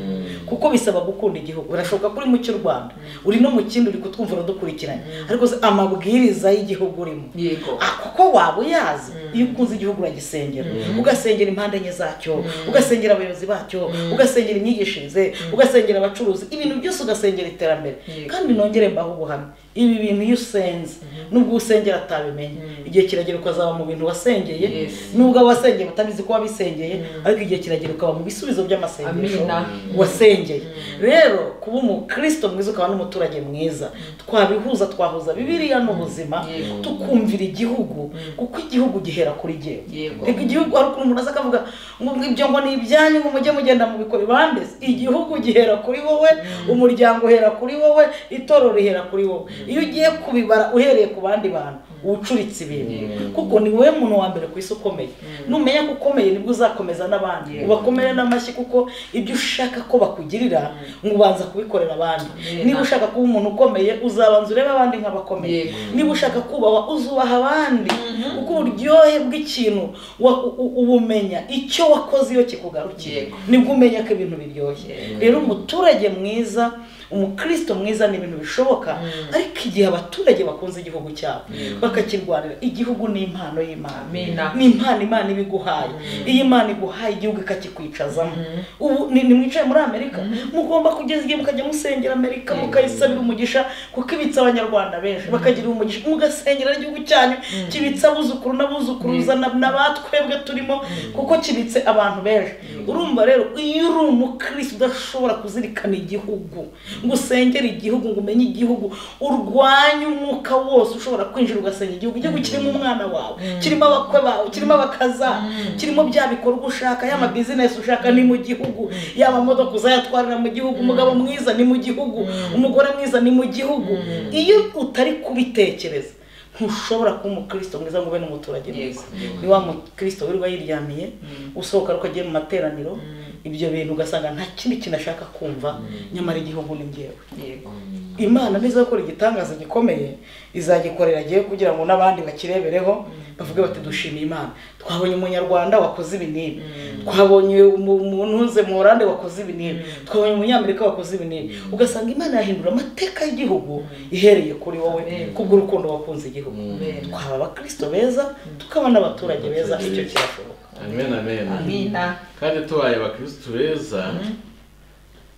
kuko bisaba gukunda igihugu birashoboka ko uri mu cy'u rwanda uri no mu kindi uri kutwumvira dukurikiranye ariko se amabwiriza y'igihugu urimo yego Ah, kuko waba uyazi iyo ukunze igihugu uragisengera ugasengera impande enye zacyo ugasengera abayobozi bacyo ugasengera imyigishirize ugasengera abacuruzi ibintu byose ugasengera iterambere Yego. kandi nongere mbaho ubuhamya ibi bintu iyo usenze nubwo usengera atabimenya igihe kiragera ukazaba mu bintu wasengeye Yes. nubwo abo wasengeye batabizi ko wabisengeye ariko igihe kiragera ukaba mu bisubizo by'amasengesho Amina. wasengeye rero kuba umukristo mwiza ukaba n'umuturage mwiza twabihuza twahuza bibiliya n'ubuzima Yego. tukumvira igihugu kuko igihugu gihera kuri jyewe Yego. Reka igihugu hari ukuntu umuntu aza akavuga ngo ibyo ngo ni ibyanyu ngo mujye mugenda mubikora ibande igihugu gihera kuri wowe umuryango uhera kuri wowe itorero rihera kuri wowe iyo ugiye kubibara uhereye ku bandi bantu ucuritse ibintu kuko ni wowe muntu wa mbere ku isi ukomeye numenya ko ukomeye nibwo uzakomeza n'abandi ubakomere n'amashyi kuko ibyo ushaka ko bakugirira ngo ubanza kubikorera abandi Amen. niba ushaka kuba umuntu ukomeye uzabanza urebe abandi nk'abakomeye Yego. niba ushaka kubahwa uzubaha abandi kuko uburyohe bw'ikintu wa- u- u- ubumenya icyo wakoze iyo kikugarukiye Yego. nibwo umenya ko ibintu biryoshye Yego. rero umuturage mwiza umukristo mwiza ni ibintu bishoboka ariko igihe abaturage bakunze igihugu cyabo bakakirwanira igihugu ni impano y'imana Amina. ni impano imana iba iguhaye iyo imana iguhaye igihugu ikakikwicazamo ubu ni- nimwicaye muri amerika mugomba kugeza igihe mukajya musengera amerika mukayisabira umugisha kuko ibitse abanyarwanda benshi bakagira umugisha mugasengera igihugu cyanyu kibitse abuzukuru n'abuzukuruza na- n'abatwebwe turimo kuko kibitse abantu benshi urumva rero iyo uri umukristo udashobora kuzirikana igihugu ngo usengere igihugu ngo umenye igihugu urwanye umwuka wose ushobora kwinjira ugasengera igihugu igihugu kirimo umwana wawe kirimo abakwe bawe kirimo abakaza kirimo bya bikorwa ushaka yaba bizinesi ushaka ni mu gihugu yaba modoka uzayatwarira mu gihugu umugabo mwiza ni mu gihugu umugore mwiza ni mu gihugu iyo utari kubitekereza ntushobora kuba umukristo mwiza ngo ube n'umuturage mwiza Yego. ni wa mukristo wirirwa yiryamiye usohoka ariko agiye mu materaniro ibyo bintu ugasanga nta kindi kintu ashaka kumva nyamara igihugu ni njyewe yego imana niza gukora igitangaza gikomeye izagikorera agiye kugira ngo n'abandi bakirebereho bavuge bati dushimiye imana twabonye umunyarwanda wakoze ibi n'ibi twabonye umu- umuntu uze mu oranje wakoze ibi n'ibi twabonye umunyamerika wakoze ibi n'ibi ugasanga imana yahindura amateka y'igihugu ihereye kuri wowe Amen. kubw'urukundo wakunze igihugu Amen. twaba abakirisito beza tukaba n'abaturage beza icyo kirashoboka amen amen amina kandi tubaye abakirisitu beza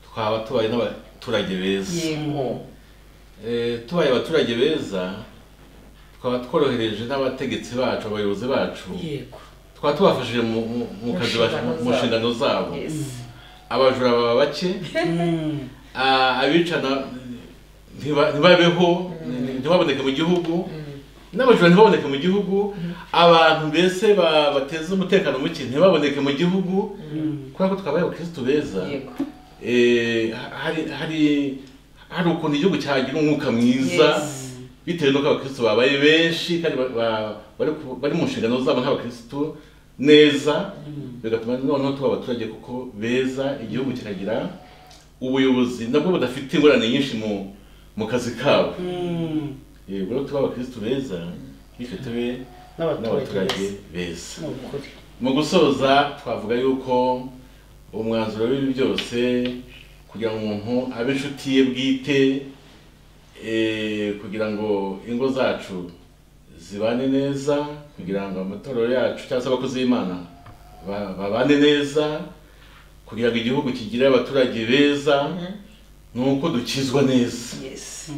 twaba tubaye n'abaturage beza yego Eh, tubaye abaturage beza twaba tworohereje n'abategetsi bacu abayobozi bacu yego twaba tubafashije mu mu- mu kazi bacu- Mu nshingano mu nshingano zabo yes abajura baba bake Mm. Ah, abicana ntiba- ntibabeho ntibaboneke mu gihugu n'abajura ntibaboneke mu gihugu abantu mbese ba- bateza umutekano muke ntibaboneke mu gihugu kubera ko twabaye abakirisitu beza yego Eh, ha- hari hari hari ukuntu igihugu cyagira umwuka mwiza Yes. bitewe n'uko abakirisitu babaye benshi kandi ba- ba- bari ku- bari mu nshingano zabo nk'abakirisitu neza bigatuma noneho tuba abaturage kuko beza igihugu kikagira ubuyobozi nabwo budafite ingorane nyinshi mu mu kazi kabo Mm. yego rero tuba abakirisitu beza bityo tube n'abaturage n'abaturage beza beza ni ukuri mu gusoza twavuga yuko umwanzuro w'ibi byose kugira ngo umuntu abe inshuti ye bwite eh, kugira ngo ingo zacu zibane neza kugira ngo amatorero yacu cyangwa se abakozi b'imana ba- babane neza kugira ngo igihugu kigire abaturage beza ni uko dukizwa neza yesi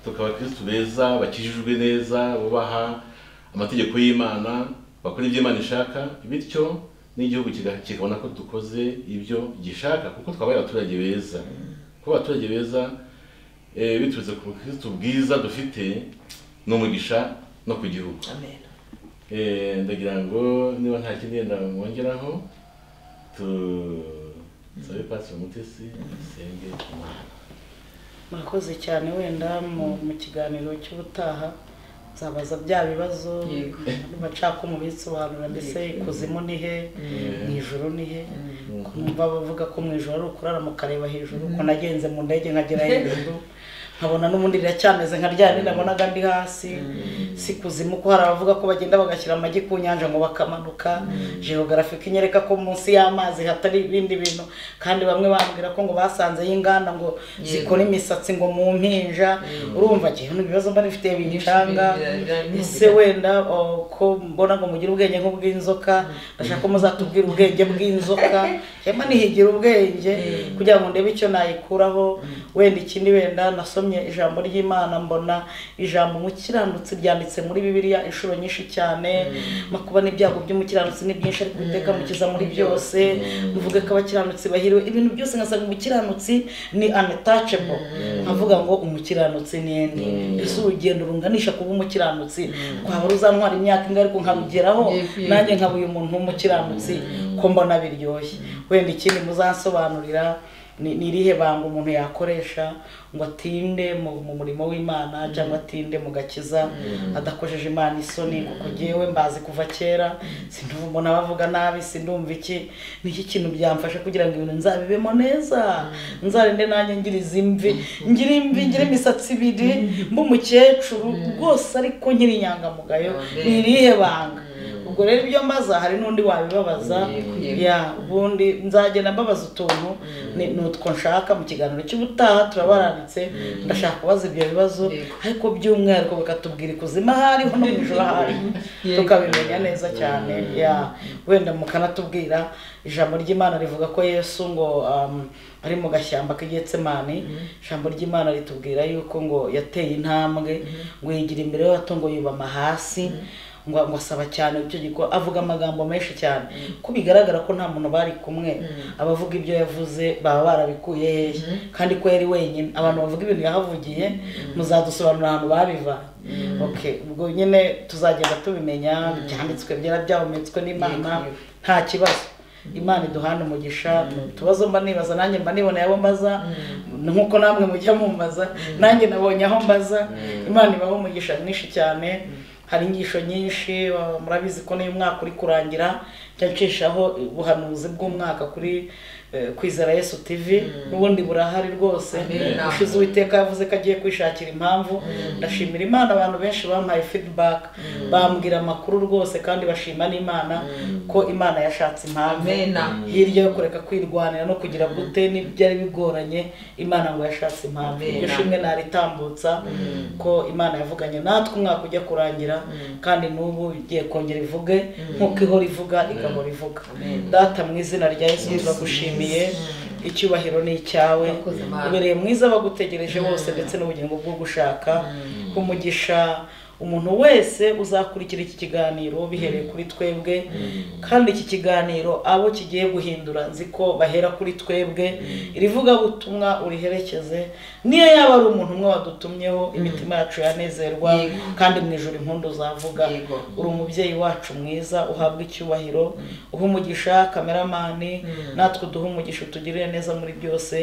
tukaba abakirisitu beza bakijijwe neza bubaha amategeko y'imana bakora ibyo imana ishaka bityo n'igihugu kiga- kikabona ko dukoze ibyo gishaka kuko twabaye abaturage beza kuba abaturage beza eh, biturutse ku bukirisitu bwiza dufite ni umugisha no ku gihugu amen Eh, ndagira ngo niba nta kindi yenda mwongeraho tusabe pasiteri mutesi dusenge imana murakoze cyane wenda mu mu kiganiro cy'ubutaha nzabaza bya bibazo Yego. bacaka umubitsi ubanura mbese ikuzimu ni he mu ijoro ni he kumva bavuga ko mu ijoro ari ukurara mukareba hejuru ko nagenze mu ndege nkagera hejuru nkabona n'ubundi riracyameze nka rya rindi nabonaga ndi hasi si kuzimu ko hari abavuga ko bagenda bagashyira amagi ku nyanja ngo bakamanuka geogarafika inyereka ko munsi y'amazi hatari ibindi bintu kandi bamwe bambwira ko ngo basanzeyo inganda ngo zikora imisatsi ngo mu mpinja urumva ngewe ibibazo mba nifitiye bincanga Bira- ese wenda o, ko mbona ngo mugire ubwenge nk'ubw'inzoka ndashaka ko muzatubwira ubwenge bw'inzoka hema nihigira ubwenge kugira ngo ndebe icyo nayikuraho wenda ikindi wenda nasomye ijambo ry'imana mbona ijambo umukiranutsi ryanditse muri bibiliya inshuro nyinshi cyane makuba n'ibyago by'umukiranutsi ni byinshi ariko uwiteka amukiza muri byose mvuge ko abakiranutsi bahiriwe ibintu byose nkasanga umukiranutsi ni untouchable nkavuga ngo umukiranutsi ni ende ese urugendo runganisha kuba umukiranutsi twaba ruzantwara imyaka ingahe ariko nkarugeraho Yego, nanjye nkaba uyu muntu w'umukiranutsi ko mbona biryoshye wenda ikindi muzansobanurira ni ni irihe banga umuntu yakoresha ngo atinde mu mu murimo w'imana cyangwa atinde mu gakiza adakojeje imana isoni kuko ngewe mbazi kuva kera sindumva umuntu abavuga nabi sindumva iki ni iki kintu byamfasha kugira ngo ibintu nzabibemo neza nzarinde nanjye ngira izi mvi ngira imvi ngira imisatsi ibiri mbe umukecuru rwose ariko nkiri inyangamugayo Amen. ni irihe banga ubwo rero ibyo mbaza hari n'undi wabibabaza Yego, yego. ya ubundi nzagenda mbabaza utuntu ni ni utwo nshaka mu kiganiro cy'ubutaha turabaranditse ndashaka kubaza ibyo bibazo Yego. ariko by'umwihariko bakatubwira ikuzimu aho ariho no mu ijoro aho ariho Yego. tukabimenya neza cyane ya wenda mukanatubwira ijambo ry'imana rivuga ko yesu ngo um, ari mu gashyamba k'igitsemani ijambo ry'imana ritubwira yuko ngo yateye intambwe ngo yigira imbere y'abato ngo yubama hasi ngo ngo asaba cyane icyo gikora avuga amagambo menshi cyane ko bigaragara ko nta muntu bari kumwe abavuga ibyo yavuze baba barabikuye hehe kandi ko yari wenyine abantu bavuga ibintu yahavugiye muzadusobanurira ahantu babivanye ok ubwo nyine tuzagenda tubimenya byanditswe byera byahumetswe n'imana nta kibazo imana iduhana umugisha utubazo mba nibaza nanjye mba niboneye abo mbaza nk'uko namwe mujya mumbaza nanjye nabonye aho mbaza imana ibaho umugisha mwinshi cyane hari inyigisho nyinshi uh, murabizi ko niyo umwaka uri kurangira njya nshishaho ubuhanuzi bw'umwaka kuri eh, kwizera yesu tv n'ubundi burahari rwose Amen. ushize uwiteka yavuze ko agiye kwishakira impamvu ndashimira imana abantu benshi bampaye feedback bambwira amakuru rwose kandi bashima n'imana ko imana yashatse impamvu Amen. hirya yo kureka kwirwanira no kugira gute n'ibyari bigoranye imana ngo yashatse impamvu Amen. iryo shimwe naritambutsa ko imana yavuganye natwe umwaka ujya kurangira kandi n'ubu igiye kongera ivuge nk'uko ihora ivuga igahora ivuga data mu izina rya yesu turagushimiye icyubahiro ni icyawe Urakoze, Mana. ubereye mwiza bagutegereje bose ndetse n'ubugingo bwo gushaka umugisha umuntu wese uzakurikira iki kiganiro bihereye kuri twebwe kandi iki kiganiro abo kigiye guhindura nzi ko bahera kuri twebwe irivugabutumwa uriherekeze niyo yaba ari umuntu umwe wadutumyeho imitima yacu yanezerwa Yego. kandi mu ijoro impundu zavuga Yego. uri umubyeyi wacu mwiza uhabwa icyubahiro uha umugisha kameramani natwe uduhe umugisha utugirire neza muri byose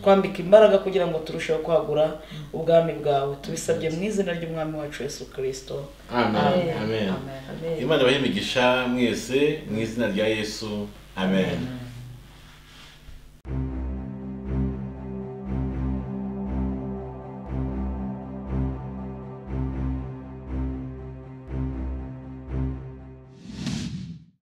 twambika imbaraga kugira ngo turusheho kwagura ubwami bwawe tubisabye mu izina ry'umwami wacu yesu kirisito amen amen amen imana ibahe imigisha mwese mu izina rya yesu amen